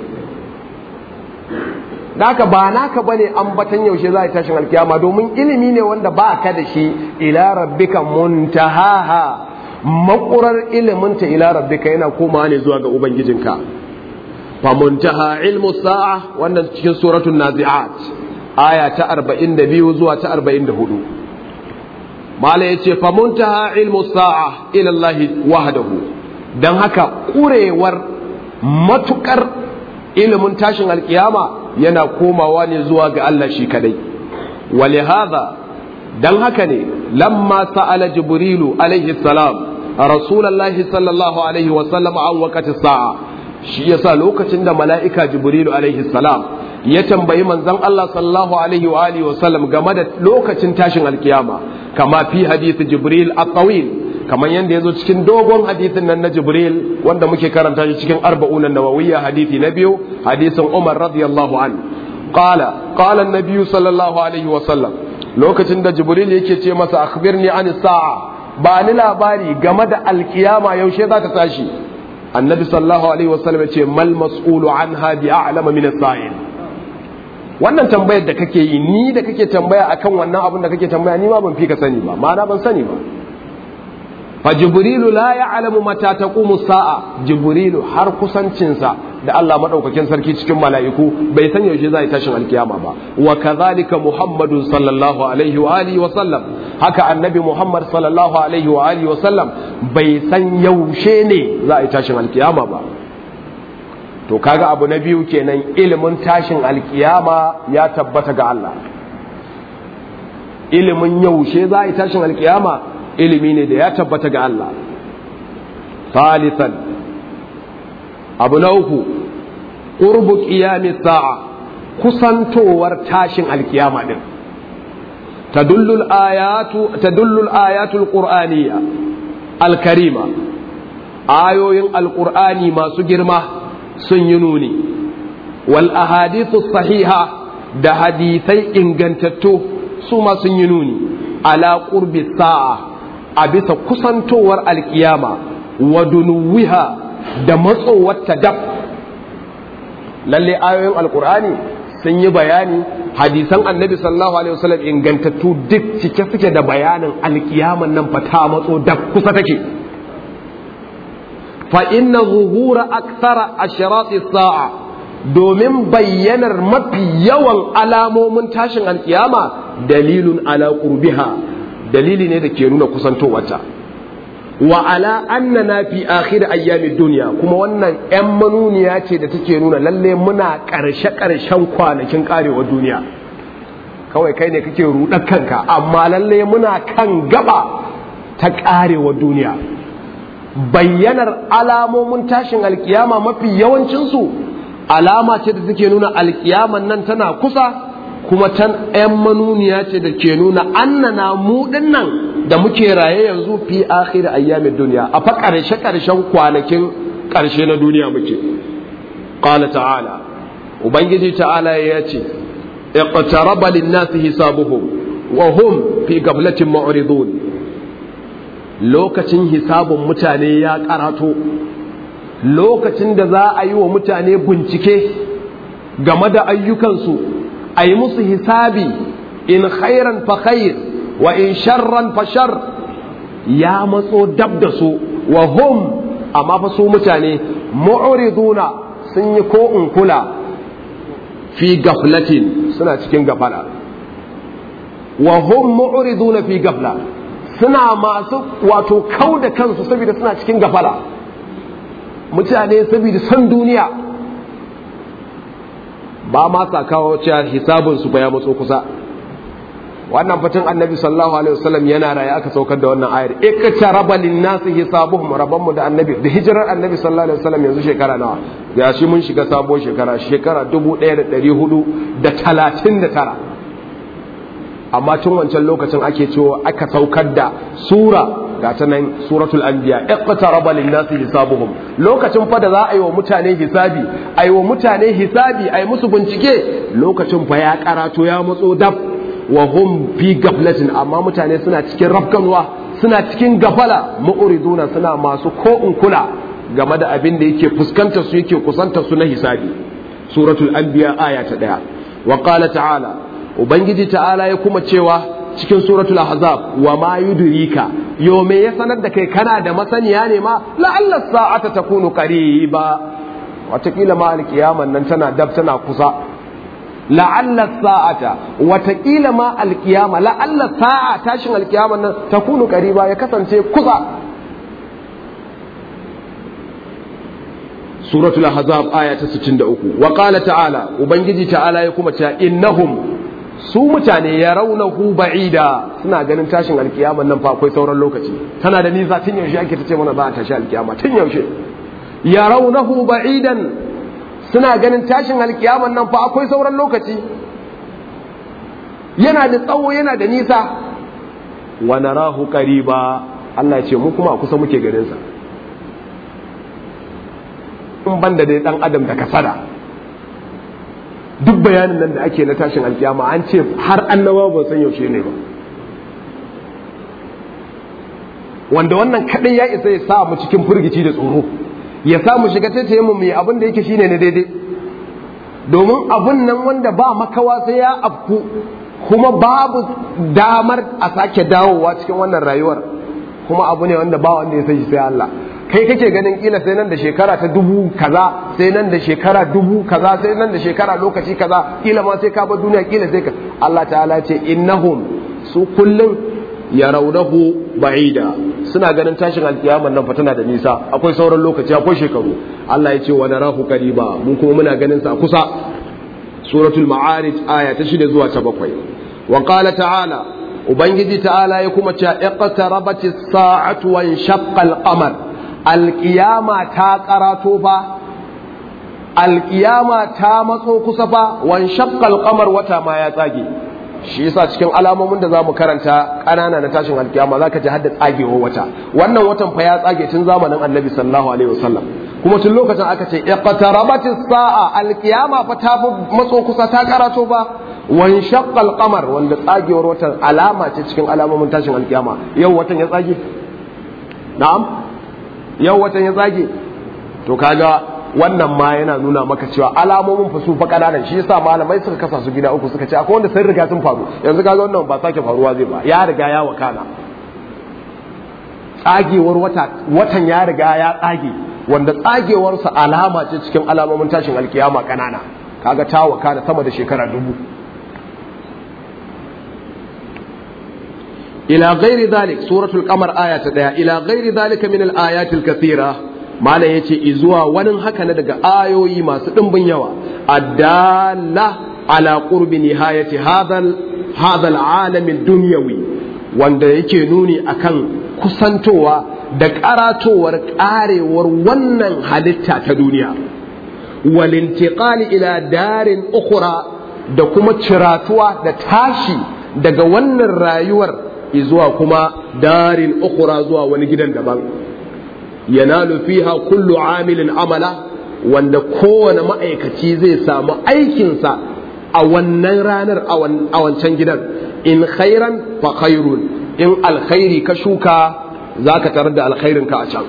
naka ba naka bane ambatan yaushe za a tashin alkiyama domin ilimi ne wanda ba ka da shi ila rabbika muntahaha makurar iliminta ila rabbika yana komawa ne zuwa ga ubangijinka fa muntaha ilmu sa'a wannan cikin suratul nazi'at aya ta 42 zuwa ta 44 mala yace fa muntaha ilmu sa'a ila Allah wahdahu dan haka kurewar matukar ilimin tashin alkiyama yana komawa ne zuwa ga Allah shi kadai ولهذا dan haka ne lamma sa'ala jibrilu alaihi salam rasulullahi sallallahu alaihi wa sallam an waqati sa'a shi yasa lokacin da mala'ika jibrilu alaihi salam ya tambayi manzon Allah sallallahu alaihi wa alihi wa sallam game da lokacin tashin alkiyama kama fi hadith jibril at-tawil kamar yadda ya zo cikin dogon hadithin nan na jibril wanda muke karanta shi cikin arba'unan nawawiyya hadithi na biyu hadisin umar radiyallahu an qala qala an-nabiy sallallahu alaihi wa sallam lokacin da jibril yake ce masa akhbirni an sa'a ba ni labari game da alkiyama yaushe za ta tashi annabi sallallahu alaihi wa sallam ya ce mal mas'ulu anha bi a'lama min as-sa'il wannan tambayar da kake yi ni da kake tambaya akan wannan abin da kake tambaya ni ma ban fi ka sani ba ma'ana ban sani ba fa jibrilu la ya'lamu mata taqumu sa'a jibrilu har kusancinsa da Allah madaukakin sarki cikin mala'iku bai san yaushe zai tashin alkiyama ba wa kadhalika muhammadun sallallahu alaihi wa alihi wa sallam haka annabi muhammad sallallahu alaihi wa alihi wa sallam bai san yaushe ne za a tashin alkiyama ba to kaga abu na biyu kenan ilimin tashin alkiyama ya tabbata ga Allah ilimin yaushe za a tashin alkiyama ilimi ne da ya tabbata ga Allah Salisan abu na uku ƙurbu ƙiyami sa'a kusantowar tashin alkiyama ɗin tadullul ayatul ƙur'aniya alkarima ayoyin alƙur'ani masu girma sun yi nuni wal ahadithu sahiha da hadisai ingantattu su ma sun yi nuni ala ƙurbi sa'a a bisa kusantowar alkiyama wa dunuwiha da matsowar dab lalle ayoyin alkur'ani sun yi bayani hadisan annabi sallallahu alaihi wasallam ingantattu duk cike suke da bayanin alkiyaman nan fa ta matso dab kusa take fa inna zuhura akthara ashrati sa'a domin bayyanar mafi yawan alamomin tashin alkiyama dalilun ala qurbiha dalili ne da ke nuna kusantowarta wa ala annana fi akhir ayyamid dunya kuma wannan yan manuniya ce da take nuna lalle muna karshe karshen kwanakin karewar duniya kawai kai ne kake rudar kanka amma lalle muna kan gaba ta karewar duniya bayyanar alamomin tashin alkiyama mafi yawancinsu alama ce da take nuna alkiyaman nan tana kusa kuma tan ‘yan manuniya ce da ke nuna annana mu nan da muke raye yanzu fi akhir ayyamin duniya a fa ƙarshe ƙarshen kwanakin ƙarshe na duniya muke qala ta'ala ubangiji ta'ala ya ce iqtaraba lin-nasi hisabuhum wa hum fi qablatin mu'ridun lokacin hisabun mutane ya karato lokacin da za a yi wa mutane bincike game da ayyukansu a yi musu hisabi in khairan fa khair wa in sharran fa shar ya matso dab da su wa hum amma fa su mutane mu'riduna sun yi ko in kula fi gaflatin suna cikin gafala wa hum mu'riduna fi gafla suna masu wato kau da kansu saboda suna cikin gafala mutane saboda san duniya ba ma sa kawo cewa hisabin su ya matso kusa wannan fatin annabi sallallahu alaihi wasallam yana raye aka saukar da wannan ayar iktaraba linnasi hisabuhum rabbanmu da annabi da hijirar annabi sallallahu alaihi wasallam yanzu shekara nawa ya shi mun shiga sabuwar shekara shekara 1439 amma tun wancan lokacin ake cewa aka saukar da sura ga ta nan suratul anbiya iqtaraba linnasi hisabuhum lokacin fa da za a yi wa mutane hisabi a yi wa mutane hisabi a yi musu bincike lokacin fa ya karato ya matso dab wa hum fi gaflatin amma mutane suna cikin rafkanwa suna cikin gafala mu'riduna suna masu ko in kula game da abin da yake fuskanta su yake kusanta su na hisabi suratul anbiya aya ta daya wa qala ta'ala ubangiji ta'ala ya kuma cewa cikin suratul ahzab wa ma yudrika yo me ya sanar da kai kana da masaniya ne ma la'alla sa'ata takunu qariba watakila ma alkiyaman nan tana dab tana kusa la'alla sa'ata watakila ma alkiyama la'alla sa'a tashin alkiyaman nan takunu qariba ya kasance kusa suratul ahzab aya ta 63 wa qala ta'ala ubangiji ta'ala ya kuma cewa innahum su mutane ya raunahu ba'ida suna ganin tashin alkiyaman nan fa akwai sauran lokaci tana da nisa tun yaushe ake ta ce mana za a tashi alkiyama tun yaushe ya raunahu ba'idan suna ganin tashin alkiyaman nan fa akwai sauran lokaci yana da tsawo yana da nisa wa narahu qariba Allah ya ce mu kuma a kusa muke ganin sa in banda dai dan adam da kasada duk bayanin nan da ake na tashin alkiyama an ce har annabawa ba san yaushe ne ba wanda wannan kadai ya isa ya sa mu cikin firgici da tsoro ya sa mu shiga taitaye mu mai abin da yake shine na daidai domin abun nan wanda ba makawa sai ya afku kuma babu damar a sake dawowa cikin wannan rayuwar kuma abu ne wanda ba wanda ya san shi sai Allah kai kake ganin kila sai nan da shekara ta dubu kaza sai nan da shekara dubu kaza sai nan da shekara lokaci kaza kila ma sai ka bar duniya kila sai ka Allah ta'ala ce innahum su kullum yarawnahu ba'ida suna ganin tashin alkiyama nan fa tana da nisa akwai sauran lokaci akwai shekaru Allah ya ce wa narahu qariba mu kuma muna ganin sa kusa suratul ma'arij aya ta 6 zuwa ta 7 wa qala ta'ala ubangiji ta'ala ya kuma ce iqtarabatis sa'atu wa inshaqqa al-qamar alƙiyama ta ƙarato fa alƙiyama ta matso kusa fa wan shaqqal qamar wata ma ya tsage shi yasa cikin alamomin da zamu karanta ƙanana na tashin alƙiyama zaka ji hadda tsagewar wata wannan watan fa ya tsage tun zamanin annabi sallallahu alaihi wasallam kuma tun lokacin aka ce iqtarabatis sa'a alƙiyama fa ta matso kusa ta ƙarato fa wan shaqqal qamar wanda tsagewar watan alama ce cikin alamomin tashin alƙiyama yau watan ya tsage na'am yau watan ya zage to kaga wannan ma yana nuna maka cewa alamomin fa su fa kananan shi yasa malamai suka kasa su gida uku suka ce akwai wanda sun riga sun faru yanzu kaga wannan ba sake faruwa zai ba ya riga ya wakana tsagewar wata watan ya riga ya tsage wanda tsagewarsa alama ce cikin alamomin tashin alkiyama kanana kaga ta wakana sama da shekara dubu إلى غير ذلك سورة القمر آية ديا إلى غير ذلك من الآيات الكثيرة ما لا يتي إزوا ونن هكا ندق آيو يما سدن بنيوا الدالة على قرب نهاية هذا هذا العالم الدنيوي wanda yake nuni akan kusantowa da karatowar karewar wannan halitta ta duniya walintiqali ila darin ukhra da kuma ciratuwa da tashi daga wannan rayuwar zuwa kuma darin ukura zuwa wani gidan daban yanalu fiha kullu amilin amala wanda kowane ma'aikaci zai samu aikinsa a wannan ranar a wancan gidan in khairan fa khairun in alkhairi ka shuka za ka tarar da alkhairin ka a can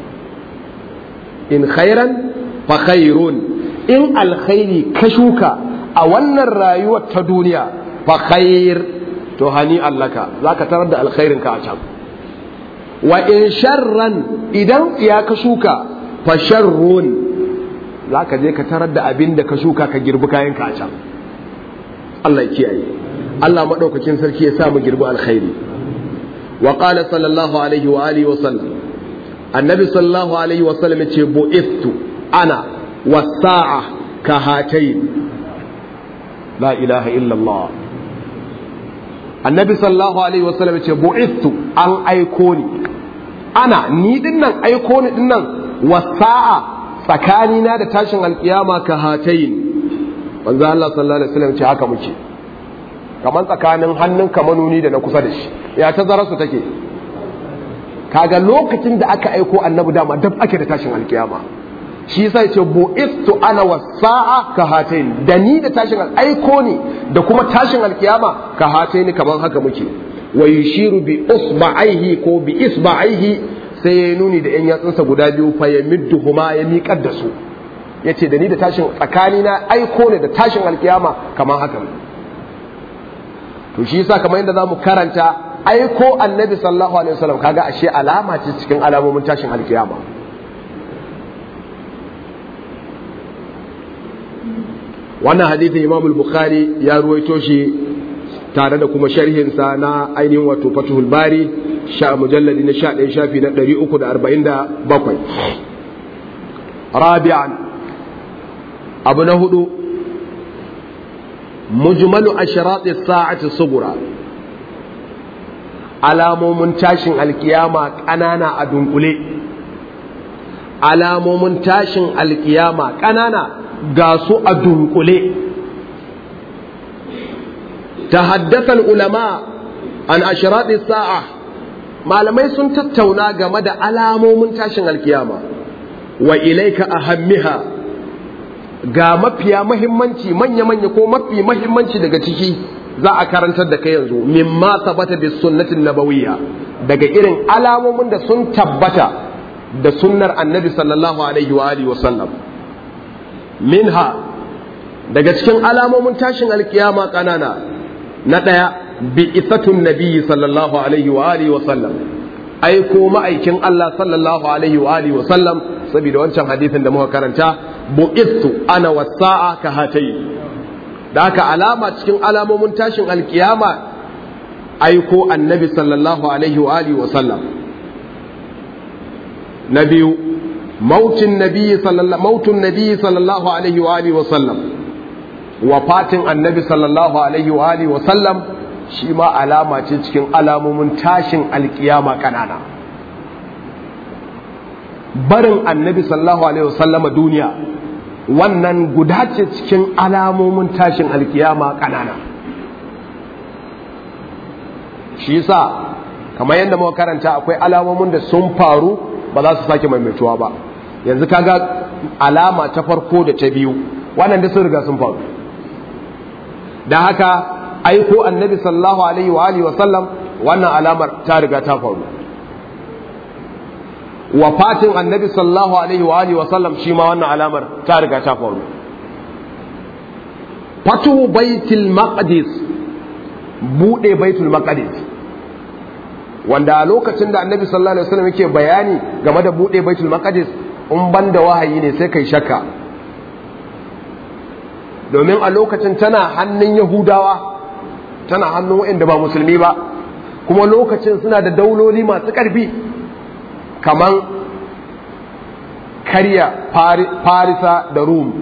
in khairan fa khairun in alkhairi ka shuka a wannan rayuwar ta duniya fa khair to hani allaka za ka tarar da alkhairinka a can wa in sharran idan ya ka shuka fa sharrun za ka je ka tarar da abin da ka shuka ka girbi kayanka a can Allah ya kiyaye Allah maɗaukakin sarki ya sa mu girbi alkhairi wa qala sallallahu alaihi wa alihi wa sallam annabi sallallahu alaihi wa sallam ce bu'ithu ana was-sa'a ka hatayn la ilaha illa Allah annabi sallallahu alaihi wasallam ce bu'istu an aiko ni ana ni dinnan aiko ni dinnan wasa'a tsakanina da tashin alkiyama ka hatayin manzo Allah sallallahu alaihi wasallam ce haka muke kamar tsakanin hannun kamanuni da na kusa da shi ya tazara su take kaga lokacin da aka aiko annabi dama dab ake da tashin alkiyama shi yasa yace bu'istu ana wasa'a ka hatayin da ni da tashin aiko ni da kuma tashin alkiyama ka hatayin kamar haka muke wa yushiru bi usba'aihi ko bi isba'aihi sai ya nuni da yan yatsunsa guda biyu fa ya midduhuma ya miƙar da su yace da ni da tashin tsakani na aiko ne da tashin alkiyama kamar haka to shi yasa kamar yadda zamu karanta aiko annabi sallallahu alaihi wasallam kaga ashe alama ce cikin alamomin tashin alkiyama wannan hadithin imam al-bukhari ya ruwaito shi tare da kuma sharhinsa na ainihin wato fatuhul bari sha mujalladi na 11 shafi na 347 rabi'an abu na hudu mujmalu asharat as-sa'ati subura alamomin tashin alkiyama ƙanana a dunkule alamomin tashin alkiyama ƙanana ga su a dunkule تحدث العلماء عن أشراط الساعة malamai sun tattauna game da alamomin tashin alkiyama wa ilaika ahammiha ga mafiya mahimmanci manya-manya ko mafi mahimmanci daga ciki za a karantar da kai yanzu mimma tabbata bi sunnatin nabawiyya daga irin alamomin da sun tabbata da sunnar annabi sallallahu alaihi wa alihi wa sallam minha daga cikin alamomin tashin alkiyama kanana na ɗaya bi isatun nabiyyi sallallahu alaihi wa alihi wa sallam aiko ma'aikin Allah sallallahu alaihi wa alihi wa sallam saboda wancan hadisin da muka karanta bu'istu ana wasa'a ka hatayi da haka alama cikin alamomin tashin alkiyama aiko annabi sallallahu alaihi wa alihi wa sallam na biyu mautin nabiyyi sallallahu mautun nabiyyi sallallahu alaihi wa alihi wa sallam wafatin annabi sallallahu alaihi wa alihi wa sallam shi ma alama ce cikin alamomin tashin alkiyama kanana barin annabi sallallahu alaihi wa sallama duniya wannan guda ce cikin alamomin tashin alkiyama kanana shi yasa kamar yadda muka karanta akwai alamomin da sun faru ba za su sake maimaituwa ba yanzu kaga alama ta farko da ta biyu wannan da sun riga sun faru da haka aiko annabi sallallahu alaihi wa alihi wa sallam wannan alamar ta riga ta faru wafatin annabi sallallahu alaihi wa alihi wa sallam shi ma wannan alamar ta riga ta faru fatu baitul maqdis bude baitul maqdis wanda a lokacin da annabi sallallahu alaihi wasallam yake bayani game da bude baitul maqdis in ban da wahayi ne sai kai shakka domin a lokacin tana hannun yahudawa tana hannun waɗanda ba musulmi ba kuma lokacin suna da dauloli masu ƙarfi kaman karya farisa da rum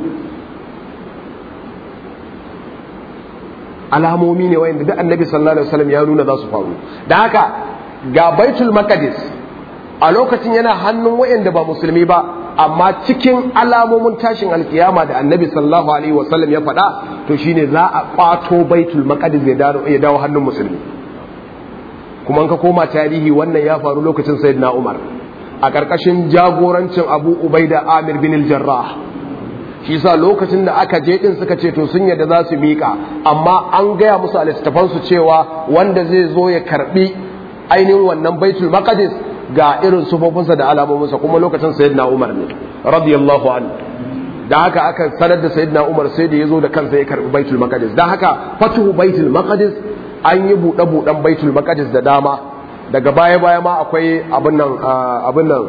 alamomi ne wayanda duk annabi sallallahu alaihi wasallam ya nuna za su faru da haka ga baitul maqdis a lokacin yana hannun wayanda ba musulmi ba amma cikin alamomin tashin alkiyama da annabi sallallahu alaihi wasallam ya faɗa to shine za a kwato baitul maqdis ya dawo hannun musulmi kuma ka koma tarihi wannan ya faru lokacin sayyidina umar a ƙarƙashin jagorancin abu ubaida amir bin al-jarrah shi sa lokacin da aka je din suka ce to sun yadda za su miƙa amma an gaya musu a littattafansu cewa wanda zai zo ya karbi ainihin wannan baitul maqdis ga irin sufofinsa da alamominsa kuma lokacin sayyidina umar ne radiyallahu anhu da haka aka sanar da sayyidina umar sai da ya zo da kansa ya karbi baitul maqdis da haka fatuhu baitul maqdis an yi buɗe buɗen baitul maqdis da dama daga baya baya ma akwai abin nan abin nan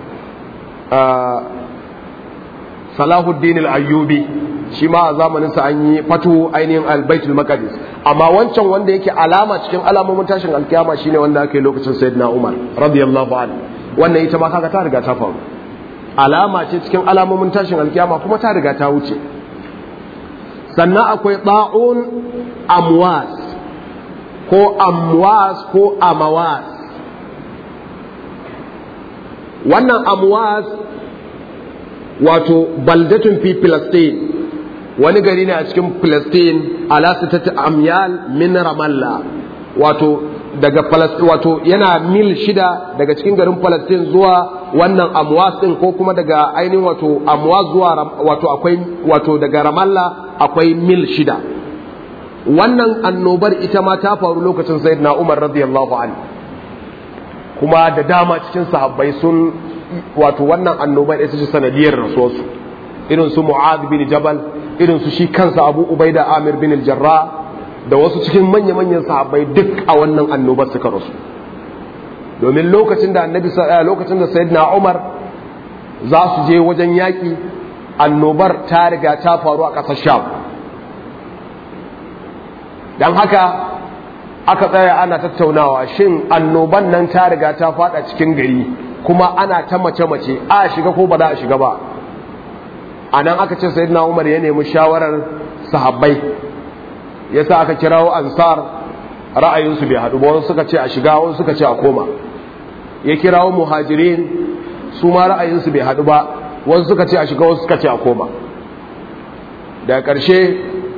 Salahuddin al-Ayyubi shi ma a zamanin sa an yi fatu ainihin al-Baitul Maqdis amma wancan wanda yake alama cikin alamomin tashin alkiyama shine wanda aka yi lokacin Sayyidina Umar radiyallahu anhu wannan ita ma kaga ta riga ta faru alama ce cikin alamomin tashin alkiyama kuma ta riga ta wuce sannan akwai ta'un amwas ko amwas ko amawas wannan amwas wato baldatun fi Palestine wani gari ne a cikin Palestine ala sitati amyal min Ramallah wato daga Palestine wato yana mil shida daga cikin garin Palestine zuwa wannan amwas din ko kuma daga ainihin wato amwas zuwa wato akwai wato daga Ramallah akwai mil shida wannan annobar ita ma ta faru lokacin Sayyidina Umar radiyallahu anhu kuma da dama cikin sahabbai sun wato wannan annobar ita ce sanadiyar rasuwarsu irin su Mu'adh bin Jabal irin su shi kansa Abu Ubaida Amir bin al-Jarrah da wasu cikin manya-manyan sahabbai duk a wannan annobar suka rasu domin lokacin da annabi lokacin da sayyidina Umar za su je wajen yaƙi annobar ta riga ta faru a ƙasar Sham dan haka aka tsaya ana tattaunawa shin annoban nan ta riga ta fada cikin gari kuma ana ta mace-mace a shiga ko ba za a shiga ba a nan aka ce sayyidina Umar ya nemi shawarar sahabbai yasa aka kirawo ansar ra'ayinsu bai haɗu ba wasu suka ce a shiga wasu suka ce a koma ya kirawo muhajirin su ma ra'ayinsu bai haɗu ba wasu suka ce a shiga wasu suka ce a koma daga ƙarshe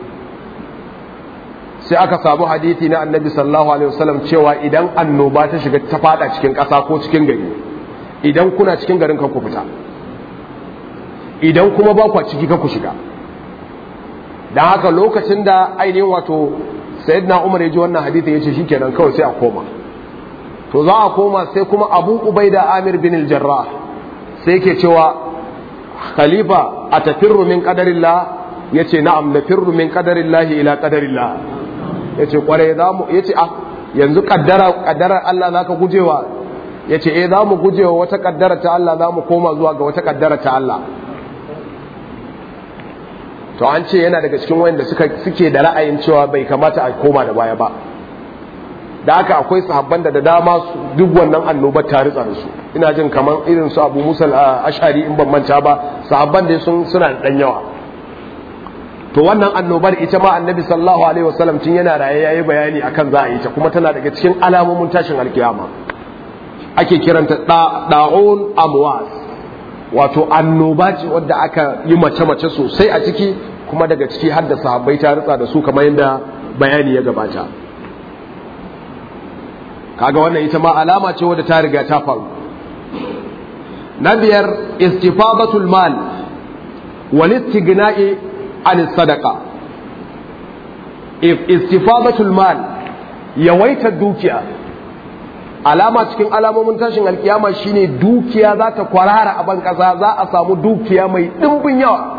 sai aka samu hadithi na annabi sallallahu alaihi wasallam cewa idan annoba ta shiga ta fada cikin ƙasa ko cikin gari idan kuna cikin garin kan ku fita idan kuma ba ku ciki kan ku shiga dan haka lokacin da ainihin wato sayyidina umar ya ji wannan hadithi ya ce shikenan kawai sai a koma to za a koma sai kuma abu ubaida amir bin al-jarrah sai ke cewa khalifa a tafirru min qadarillah yace na'am nafirru min qadarillah ila qadarillah yace kwarai za mu yace ah yanzu kaddara kaddarar Allah zaka gujewa yace eh za mu gujewa wata kaddara ta Allah za mu koma zuwa ga wata kaddara ta Allah to an ce yana daga cikin wanda suka suke da ra'ayin cewa bai kamata a koma da baya ba da haka akwai sahabban da da dama su duk wannan annobar ta ritsa da su ina jin kaman irin su Abu Musa al-Ash'ari in ban manta ba sahabban da sun suna da dan yawa to wannan annobar ita ma Annabi sallallahu alaihi wasallam tun yana raye yayi bayani akan za a yi ta kuma tana daga cikin alamomin tashin alkiyama ake kiranta da'un amwas wato annoba ce wadda aka yi mace-mace sosai a ciki kuma daga ciki har da sahabbai ta ritsa da su kamar yadda bayani ya gabata kaga wannan ita ma alama ce wadda ta riga ta faru na biyar istifadatul mal wal istighna'i an sadaqa istifadatul mal yawaita dukiya alama cikin alamomin tashin alkiyama shine dukiya za ta kwarara a ban kasa za a samu dukiya mai dimbin yawa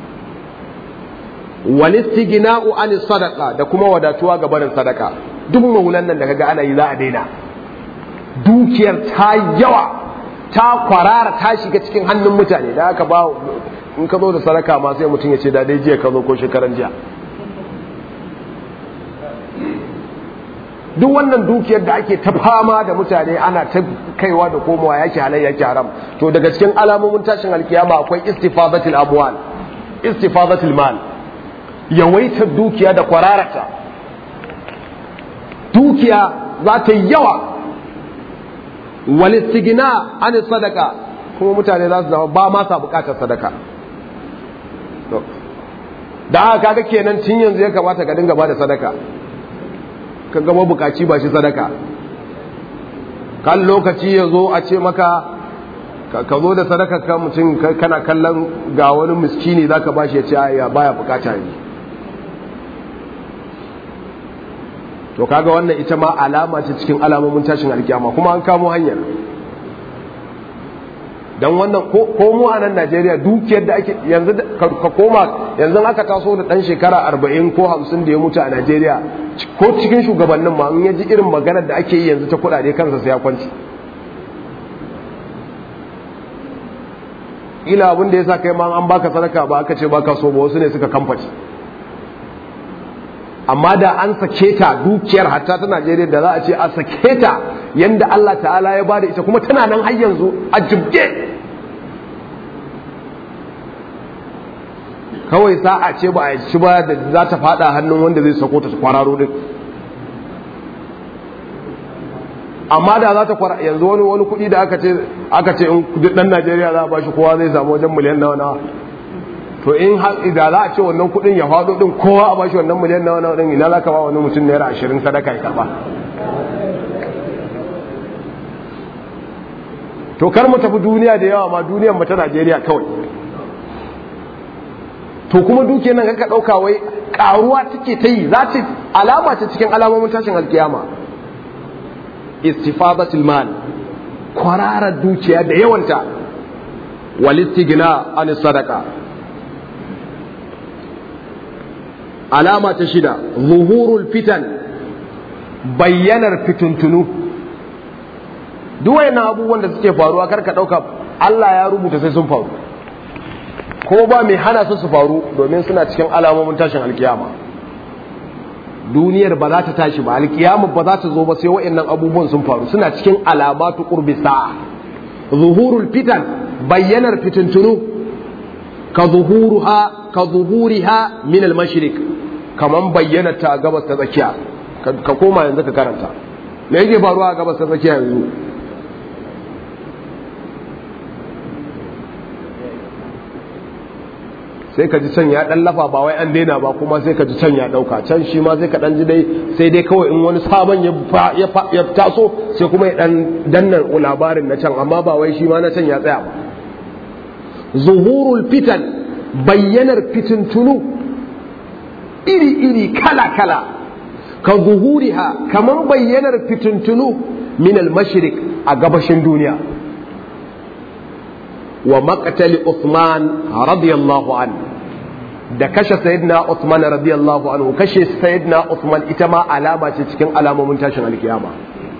wal istighna'u an sadaqa da kuma wadatuwa ga barin sadaka duk maulan nan da kaga ana yi za a daina dukiyar ta yawa ta kwarara ta shiga cikin hannun mutane da aka ba in ka zo da sadaka ma sai mutum ya ce da dai jiya ka zo ko shekaran jiya duk wannan dukiyar da ake ta fama da mutane ana ta kaiwa da komowa yake halai yake haram to daga cikin alamomin tashin alkiyama akwai istifadatul amwal istifadatul mal yawaitar dukiya da kwararata dukiya za ta yi yawa walistigina an sadaka kuma mutane za su zama ba ma sa bukatar sadaka da aka kaga kenan tun yanzu ya kamata ka dinga ba da sadaka ka gama bukaci ba shi sadaka kan lokaci ya zo a ce maka ka zo da sadaka ka mutum kana kallon ga wani miskini za ka ba shi ya ce ya baya bukata ne to kaga wannan ita ma alama ce cikin alamomin tashin alkiyama kuma an kamo hanyar dan wannan ko mu a nan Najeriya dukiyar da ake yanzu ka koma yanzu aka taso da dan shekara 40 ko 50 da ya mutu a Najeriya ko cikin shugabannin ma in yaji irin maganar da ake yi yanzu ta kudade kansa sai ya kwanci ila abin da yasa kai ma an baka sadaka ba aka ce baka so ba wasu ne suka kamfaci amma da an sake ta dukiyar hatta ta Najeriya da za a ce a sake ta yanda Allah ta'ala ya bada ita kuma tana nan har yanzu a jibge kawai sa'a ce ba a ci ba da za ta fada hannun wanda zai sako ta kwararo din amma da za ta kwara yanzu wani wani kuɗi da aka ce aka ce in duk ɗan Najeriya za a bashi kowa zai samu wajen miliyan nawa nawa to in da za a ce wannan kuɗin ya faɗo ɗin kowa a bashi wannan miliyan nawa nawa ɗin ina za ka ba wani mutum naira ashirin sadaka ya karɓa to kar mu tafi duniya da yawa ma duniyar mu ta Najeriya kawai to kuma dukiyar nan ka ɗauka wai ƙaruwa take ta yi za ta alama ta cikin alamomin tashin alkiyama istifadatul mal kwararar dukiya da yawanta wal istigna an sadaka alama ta shida zuhurul fitan bayyanar fituntunu duk wayannan abubuwan da suke faruwa kar ka dauka Allah ya rubuta sai sun faru ko ba mai hana su su faru domin suna cikin alamomin tashin alkiyama duniyar ba za ta tashi ba alkiyama ba za ta zo ba sai wayannan abubuwan sun faru suna cikin alamatu qurbi sa'a zuhurul fitan bayyanar fituntunu ka zuhuruha ka zuhuriha min al-mashriq kaman bayyana ta gabas ta tsakiya ka koma yanzu ka karanta me yake faruwa a gabas ta tsakiya yanzu sai ka ji can ya dan lafa ba wai an daina ba kuma sai ka ji can ya dauka can shi ma sai ka dan ji dai sai dai kawai in wani sabon ya ya taso sai kuma ya dan dannan labarin na can amma ba wai shi ma na can ya tsaya ba zuhurul fitan bayyanar fitintunu iri iri kala kala ka zuhuriha kaman bayyanar fitintunu min al-mashriq a gabashin duniya wa maqtali Uthman radiyallahu an da kashe sayyidina Uthman radiyallahu anhu kashe sayyidina Uthman ita ma alama ce cikin alamomin tashin alkiyama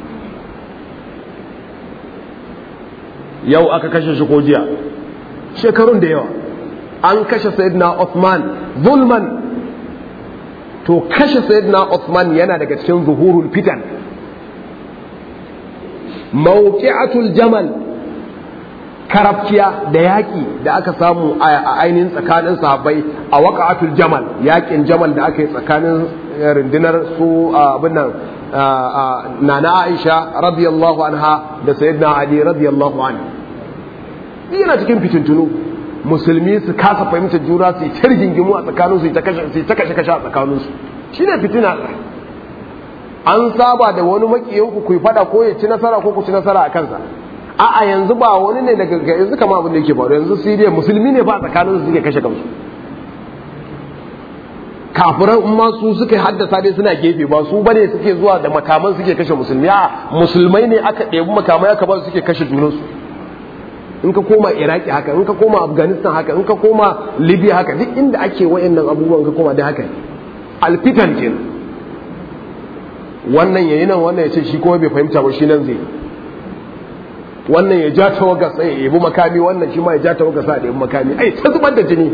yau aka kashe shi ko jiya shekarun da yawa an kashe sayyidina Uthman zulman to kashe sayyidina Uthman yana daga cikin zuhurul fitan mawqi'atul jamal karafkiya da yaƙi da aka samu a ainihin tsakanin sahabbai a waƙa'atul jamal yaƙin jamal da aka yi tsakanin rundunar su abin nan nana aisha radiyallahu anha da sayyidina ali radiyallahu anhu yana cikin fitintunu musulmi su kasa fahimtar juna su yi ta rigingimu a tsakaninsu su yi ta kashe kashe a tsakaninsu shi ne fitina an saba da wani makiyanku ku yi fada ko ya ci nasara ko ku ci nasara a kansa a'a yanzu ba wani ne daga yanzu kama abin da yake faru yanzu siriya musulmi ne ba tsakanin su suke kashe kansu kafiran in ma su suka haddasa dai suna gefe ba su bane suke zuwa da makaman suke kashe musulmi a musulmai ne aka ɗebi makamai aka ba su suke kashe junansu in ka koma iraki haka in ka koma afghanistan haka in ka koma libya haka duk inda ake wayannan abubuwan ka koma da haka alfitan kenan wannan yayi nan wannan ya ce shi kuma bai fahimta ba shi nan zai wannan ya ja tawaga sai ya yabi makami wannan shi ma ya ja tawaga sai ya yabi makami ai ta zubar da jini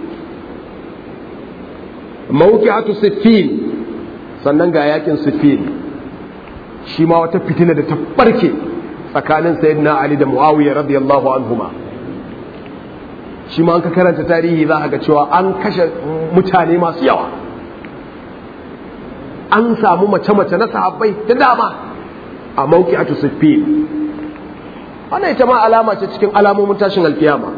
mawqi'atu siffin sannan ga yakin siffin shi ma wata fitina da ta barke tsakanin sayyidina ali da muawiya radiyallahu anhuma shi ma an ka karanta tarihi za ga cewa an kashe mutane masu yawa an samu mace-mace na sahabbai da dama a mawqi'atu siffin wannan ita ma alama ce cikin alamomin tashin alkiyama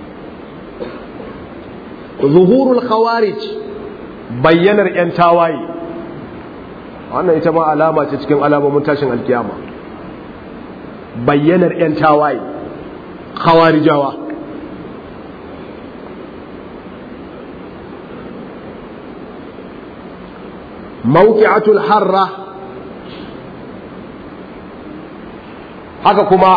zuhurul khawarij bayyanar yan tawaye wannan ita ma alama ce cikin alamomin tashin alkiyama bayyanar yan tawaye khawarijawa mawqi'atul harra haka kuma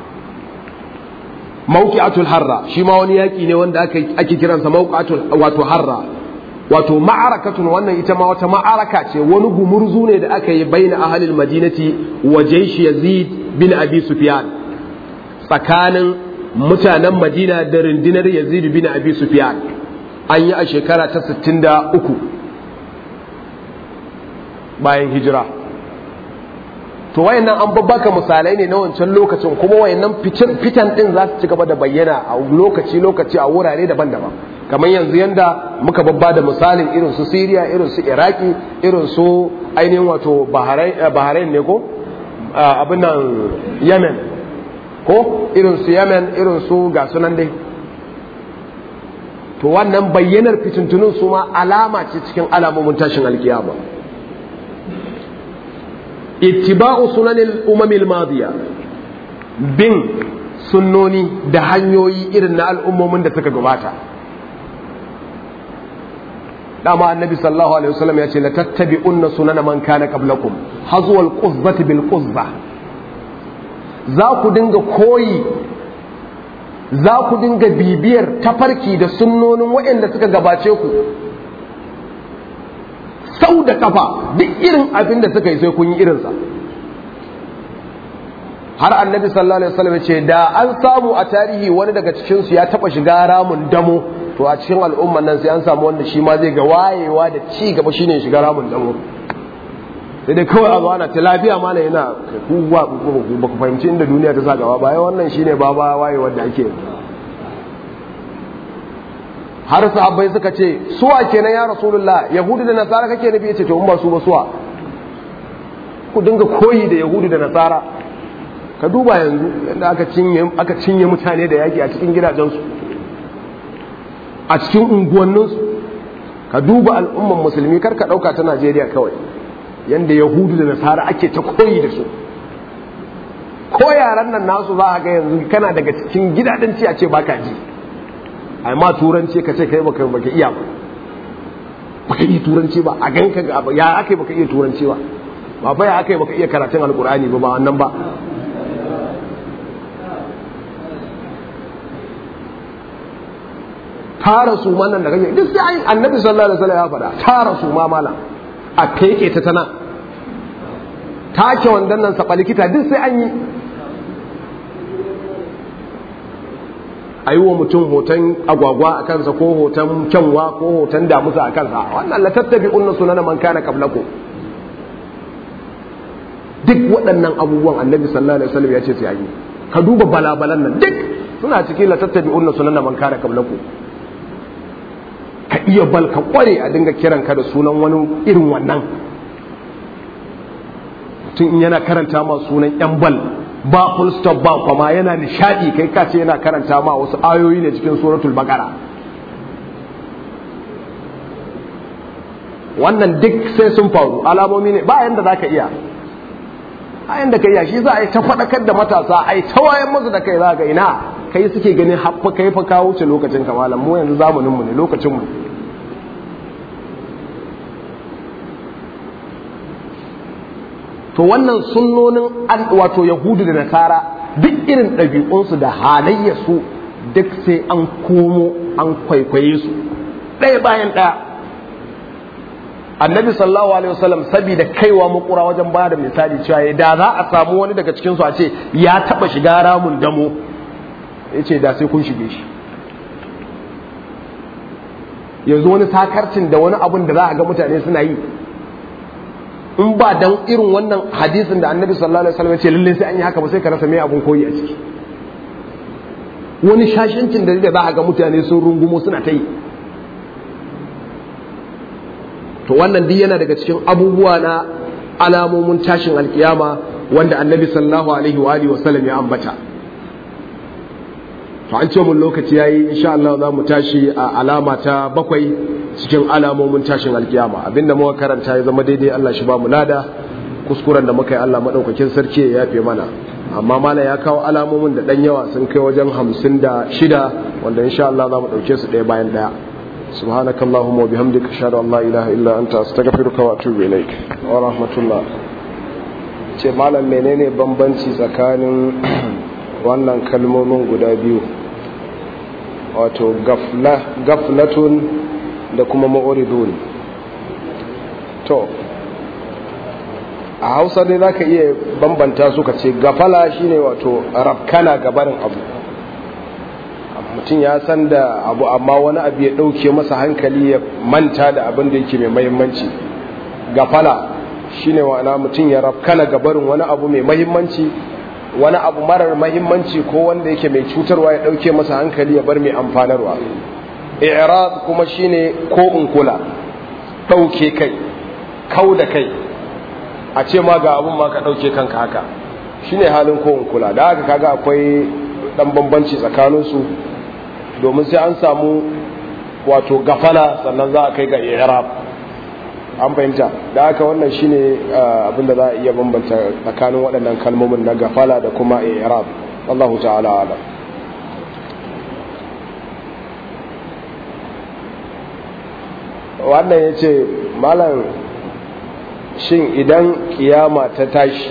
mawqi'atul harra shi ma wani yaki ne wanda aka ake kiransa mawqi'atul wato harra wato ma'arakatun wannan ita ma wata ma'araka ce wani gumurzu ne da aka yi baina ahlil madinati wa jaysh yazid bin abi sufyan tsakanin mutanen madina da rundunar yazid bin abi sufyan an yi a shekara ta 63 bayan hijira to wayannan an babbaka misalai ne na wancan lokacin kuma wayannan fitan din za su ci gaba da bayyana a lokaci lokaci a wurare daban-daban kamar yanzu yanda muka babba da misalin irin su Syria irin su Iraki irin su ainihin wato Bahrain ne ko abin nan yemen ko irin su yemen irin su ga sunan dai to wannan bayyanar fitintunun su ma alama ce cikin alamomin tashin alkiyama ittiba'u sunanil umamil madiya bin sunnoni da hanyoyi irin na al'ummomin da suka gabata dama annabi sallallahu alaihi wasallam ya ce la tattabi'unna sunana man kana qablakum hazwal quzzati bil quzza za ku dinga koyi za ku dinga bibiyar tafarki da sunnonin waɗanda suka gabace ku sau da kafa duk irin abin da suka yi sai kun yi irinsa har annabi sallallahu alaihi wasallam ce da an samu a tarihi wani daga cikin su ya taba shiga ramun damo to a cikin al'umman nan sai an samu wanda shi ma zai ga wayewa da ci gaba shine shiga ramun damo sai dai kawai a zo ana ta lafiya mana yana kuwa ba ku fahimci inda duniya ta sa gaba bayan wannan shine ba ba wayewar da ake har sahabbai suka ce suwa kenan ya rasulullah yahudu da nasara kake nufi yace to in ba su ba suwa ku dinga koyi da yahudu da nasara ka duba yanzu yadda aka cinye aka cinye mutane da yaki a cikin gidajensu a cikin unguwanninsu ka duba al'umman musulmi kar ka dauka ta Najeriya kawai yanda yahudu da nasara ake ta koyi da su ko yaran nan nasu za a ga yanzu kana daga cikin gidadanci a ce baka ji ai ma turanci ka ce kai baka baka iya ba baka iya turanci ba a ganka ga ya akai baka iya turanci ba ba fa ya akai baka iya karatun alqur'ani ba ba wannan ba tara su ma nan da kake duk sai annabi sallallahu alaihi wasallam ya faɗa tara su ma malam a keke ta tana take wandan nan saba likita duk sai an yi a yi wa mutum hoton agwagwa a kansa ko hoton kyanwa ko hoton damusa a kansa wannan la tattabi unna sunana man kana qablakum duk waɗannan abubuwan annabi sallallahu alaihi wasallam ya ce sai an yi ka duba balabalan nan duk suna cikin la tattabi unna sunana man kana qablakum ka iya bal ka kware a dinga kiran ka da sunan wani irin wannan mutum in yana karanta ma sunan yan bal ba full stop ba kuma yana nishadi kai ka ce yana karanta ma wasu ayoyi ne cikin suratul baqara wannan duk sai sun faru alamomi ne ba yanda zaka iya a yanda ka iya shi za a yi ta faɗakar da matasa a yi ta wayan musu da kai za ga ina kai suke ganin haffa kai fa kawo wuce lokacin kamalan mu yanzu zamanin mu ne lokacin mu to wannan sunnonin wato yahudu da nasara duk irin ɗabi'unsu da halayyarsu duk sai an komo an kwaikwaye su ɗaya bayan ɗaya annabi sallallahu alaihi wasallam saboda kaiwa makura wajen bada misali cewa da za a samu wani daga cikin su a ce ya taba shiga ramun damo ya ce da sai kun shige shi yanzu wani sakarcin da wani abun da za a ga mutane suna yi in ba dan irin wannan hadisin da annabi sallallahu alaihi wasallam ya ce lalle sai an yi haka ba sai ka rasa mai abun koyi a ciki wani shashancin da za a ga mutane sun rungumo suna ta yi to wannan duk yana daga cikin abubuwa na alamomin tashin alkiyama wanda annabi sallallahu alaihi wa alihi wasallam ya ambata to an ce mun lokaci yayi insha Allah za mu tashi a alama ta bakwai cikin alamomin tashin alkiyama abinda muka karanta ya zama daidai Allah shi ba mu lada kuskuren da muka yi Allah madaukakin sarki ya yafe mana amma mana ya kawo alamomin da dan yawa sun kai wajen hamsin da shida wanda insha Allah za mu ɗauke su ɗaya bayan ɗaya سبحانك اللهم وبحمدك أشهد أن لا إله إلا أنت أستغفرك وأتوب إليك ورحمة الله ce malam menene bambanci tsakanin wannan kalmomin guda biyu wato gaflatun da kuma ma'uridun to a hausa dai za ka iya bambanta su ka ce gafala shine wato rafkana gabarin abu mutum ya san da abu amma wani abu ya ɗauke masa hankali ya manta da abin da yake mai mahimmanci gafala shine wa'ana mutum ya rafkana gabarin wani abu mai mahimmanci wani abu marar mahimmanci ko wanda yake mai cutarwa ya ɗauke masa hankali ya bar mai amfanarwa i'rad kuma shine ko in kula ɗauke kai kau da kai a ce ma ga abun ma ka ɗauke kanka haka shine halin ko kula da haka kaga akwai dan bambanci tsakaninsu domin sai an samu wato gafala sannan za a kai ga i'rab an fahimta da haka wannan shine abinda za a iya bambanta tsakanin waɗannan kalmomin na gafala da kuma i'rab wallahu ta'ala ala wannan ya ce malam shin idan kiyama ta tashi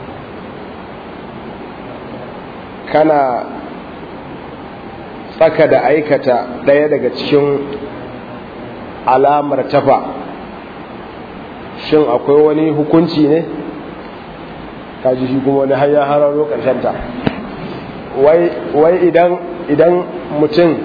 kana tsaka da aikata ɗaya daga cikin alamar tafa shin akwai wani hukunci ne kaji shi kuma wani hanyar hararo ta wai idan idan mutum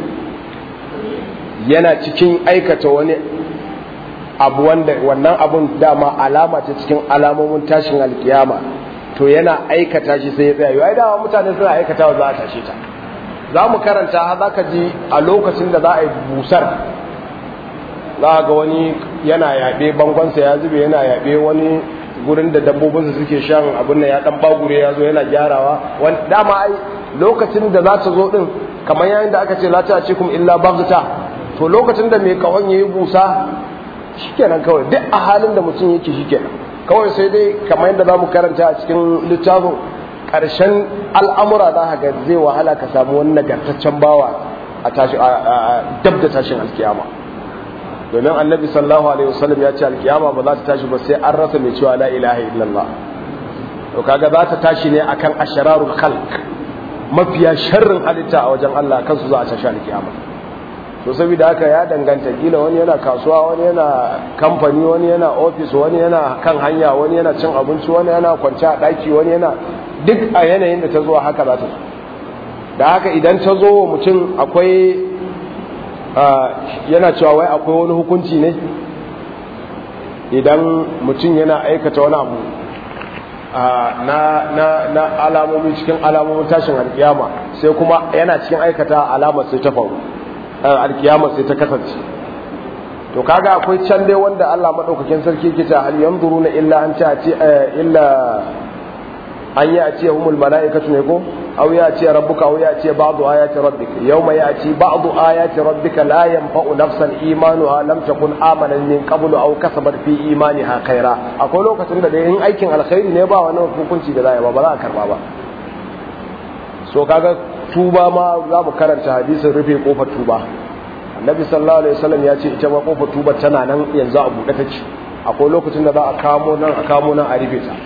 yana cikin aikata wani abu wanda wannan abun dama alama ta cikin alamomin tashin alkiyama to yana aikata shi sai ya tsaya yau ai dama mutane suna aikatawa za a tashe ta za mu karanta za ka ji a lokacin da za a yi busar za ga wani yana yaɓe bangonsa ya zube yana yaɓe wani gurin da dabbobinsa suke shan abin da ya ɗan bagure ya zo yana gyarawa dama ai lokacin da za ta zo ɗin kamar yayin da aka ce la ta ce kuma illa bagta to lokacin da mai kawon ya yi busa shikenan kawai duk a halin da mutum yake shikenan kawai sai dai kamar yadda za mu karanta a cikin littafin ƙarshen al'amura za ga zai wahala ka samu wani nagartaccen bawa a dab da tashin alkiyama domin annabi sallallahu alaihi wasallam ya ce alkiyama ba za ta tashi ba sai an rasa mai cewa la ilaha illallah to kaga za ta tashi ne akan ashararul khalq mafiya sharrin halitta a wajen Allah kansu za a tashi alkiyama to saboda haka ya danganta kila wani yana kasuwa wani yana kamfani wani yana ofis wani yana kan hanya wani yana cin abinci wani yana kwance a daki wani yana duk a yanayin da ta zo haka za ta zo da haka idan ta zo wa mutum akwai yana cewa wai akwai wani hukunci ne idan mutum yana aikata wani abu na, na, na alamomi cikin alamomin tashin alkiyama sai kuma yana cikin aikata alamar sai ta faru alkiyama sai ta kasance to kaga akwai can dai wanda Allah madaukakin sarki ke ta hal yanzuruna illa an ta ce illa an yi a ce humul mala'ikatu ne ko aw ya ce rabbuka aw ya ce ba'du ayati rabbika yawma ya'ti ba'du ayati rabbika la yanfa'u nafsan imanuha lam takun amanan min qablu aw kasabat fi imaniha khaira akwai lokacin da in aikin alkhairi ne ba wani hukunci da za ba ba za a karba ba so kaga tuba ma za mu karanta hadisin rufe kofar tuba annabi sallallahu alaihi wasallam ya ce ita ma kofar tuba tana nan yanzu a buɗe take akwai lokacin da za a kamo nan a kamo nan a rufe ta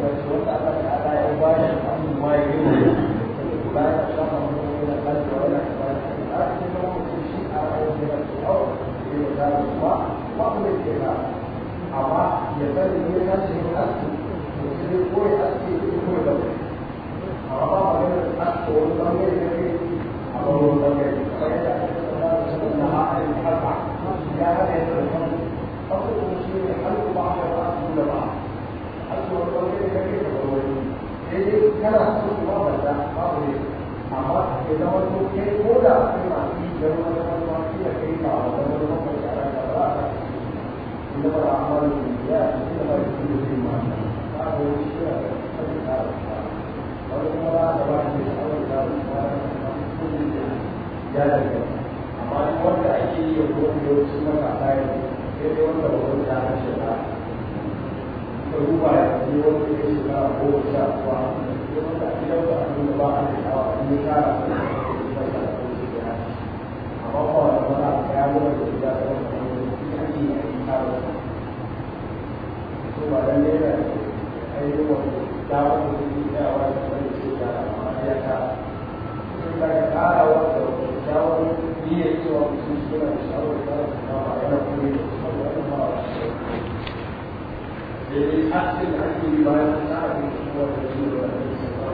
Thank you. da kuma ba ku da ke da amma ya sani ne ya ce ne aski to sai dai ko ya aski ko ko da amma ba ma da aski wani bangare da ke a wani bangare kamar yadda ake tsada da su na ha'arin harka ya hada ya tsarkan abubuwan shi ne halku ba da ba su da ba aski wani bangare da ke da wani sai dai kana so kuma ba da babu ne amma ya zama to kai ko da kai ma yi da wani wani da kai ba da wani wani da aka ba ka inda ba amalu ya inda ba shi da shi ma ba ko shi da sai ka wani kuma da ba shi da wani da ya da amma wanda ake yi ko da wasu maka kai sai dai wanda ba wani da shi da ka duba ya yi wani da shi da ko sha kuwa wanda a gidan da abin da ba a da shawa in ya kara su da amma ba wanda ba a ya goma da gida da wanda ake yi a yi kara su ba dan ne da ainihin wanda dawa da su yi tsayawa da wanda su da amma ya kara sun daga kara wanda shawar niyyar cewa mutum suna da shawar da su kama yana kuma da su wanda wani ba a shi daidai hasken da ake yi bayan tsara da su wanda su da wanda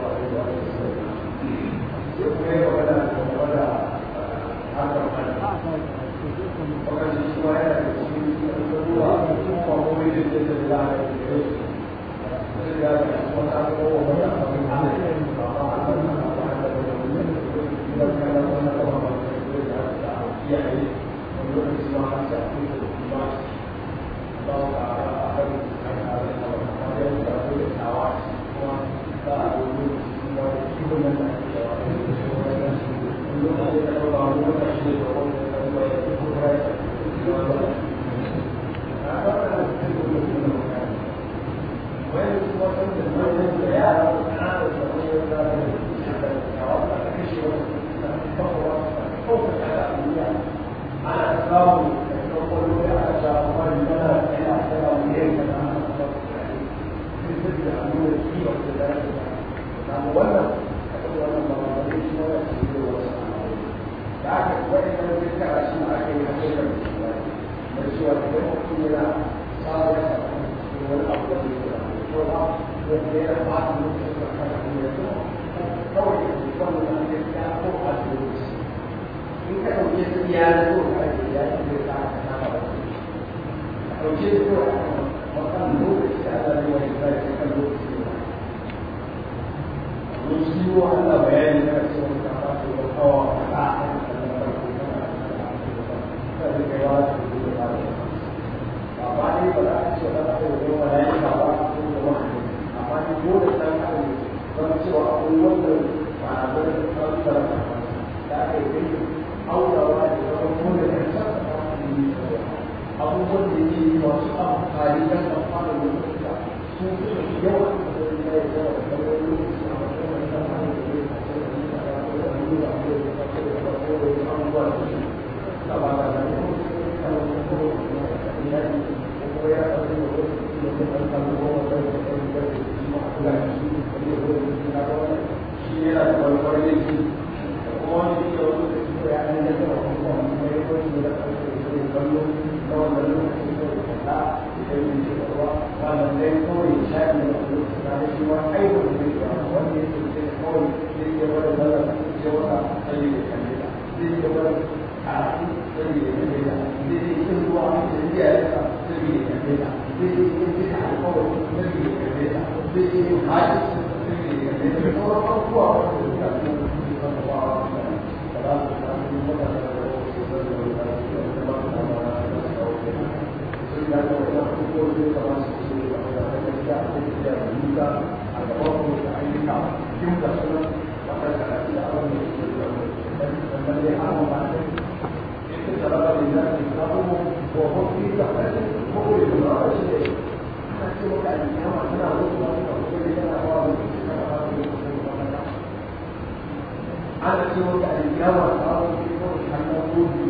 ana ce wata alƙiyama ta wani kawai hannun gobe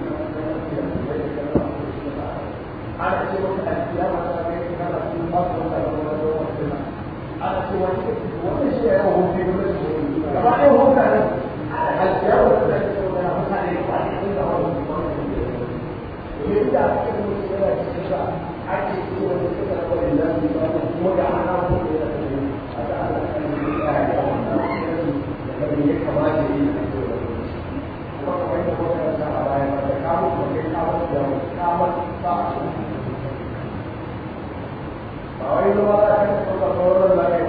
ana ce wata alƙiyama ta wani kana sun ba su wata wani wani wani ana ce wani wani shi ya yawan hobi wani shi gaba ɗaya hobi ne alƙiyama ta da ke wani mutane ba ne sun da wani wani domin yadda a cikin mutum yana cikin sa ake yi wani suka rabu da nan da kuma ga ana mutum da ya a da ana kan yi ya yi a wannan da kan yi kamata yi a cikin kuma kamar yadda kuma kan sa a baya ba da kawo kuma kai kawo da kawo ba a cikin ba wai zama za ka taɓa sauran da kai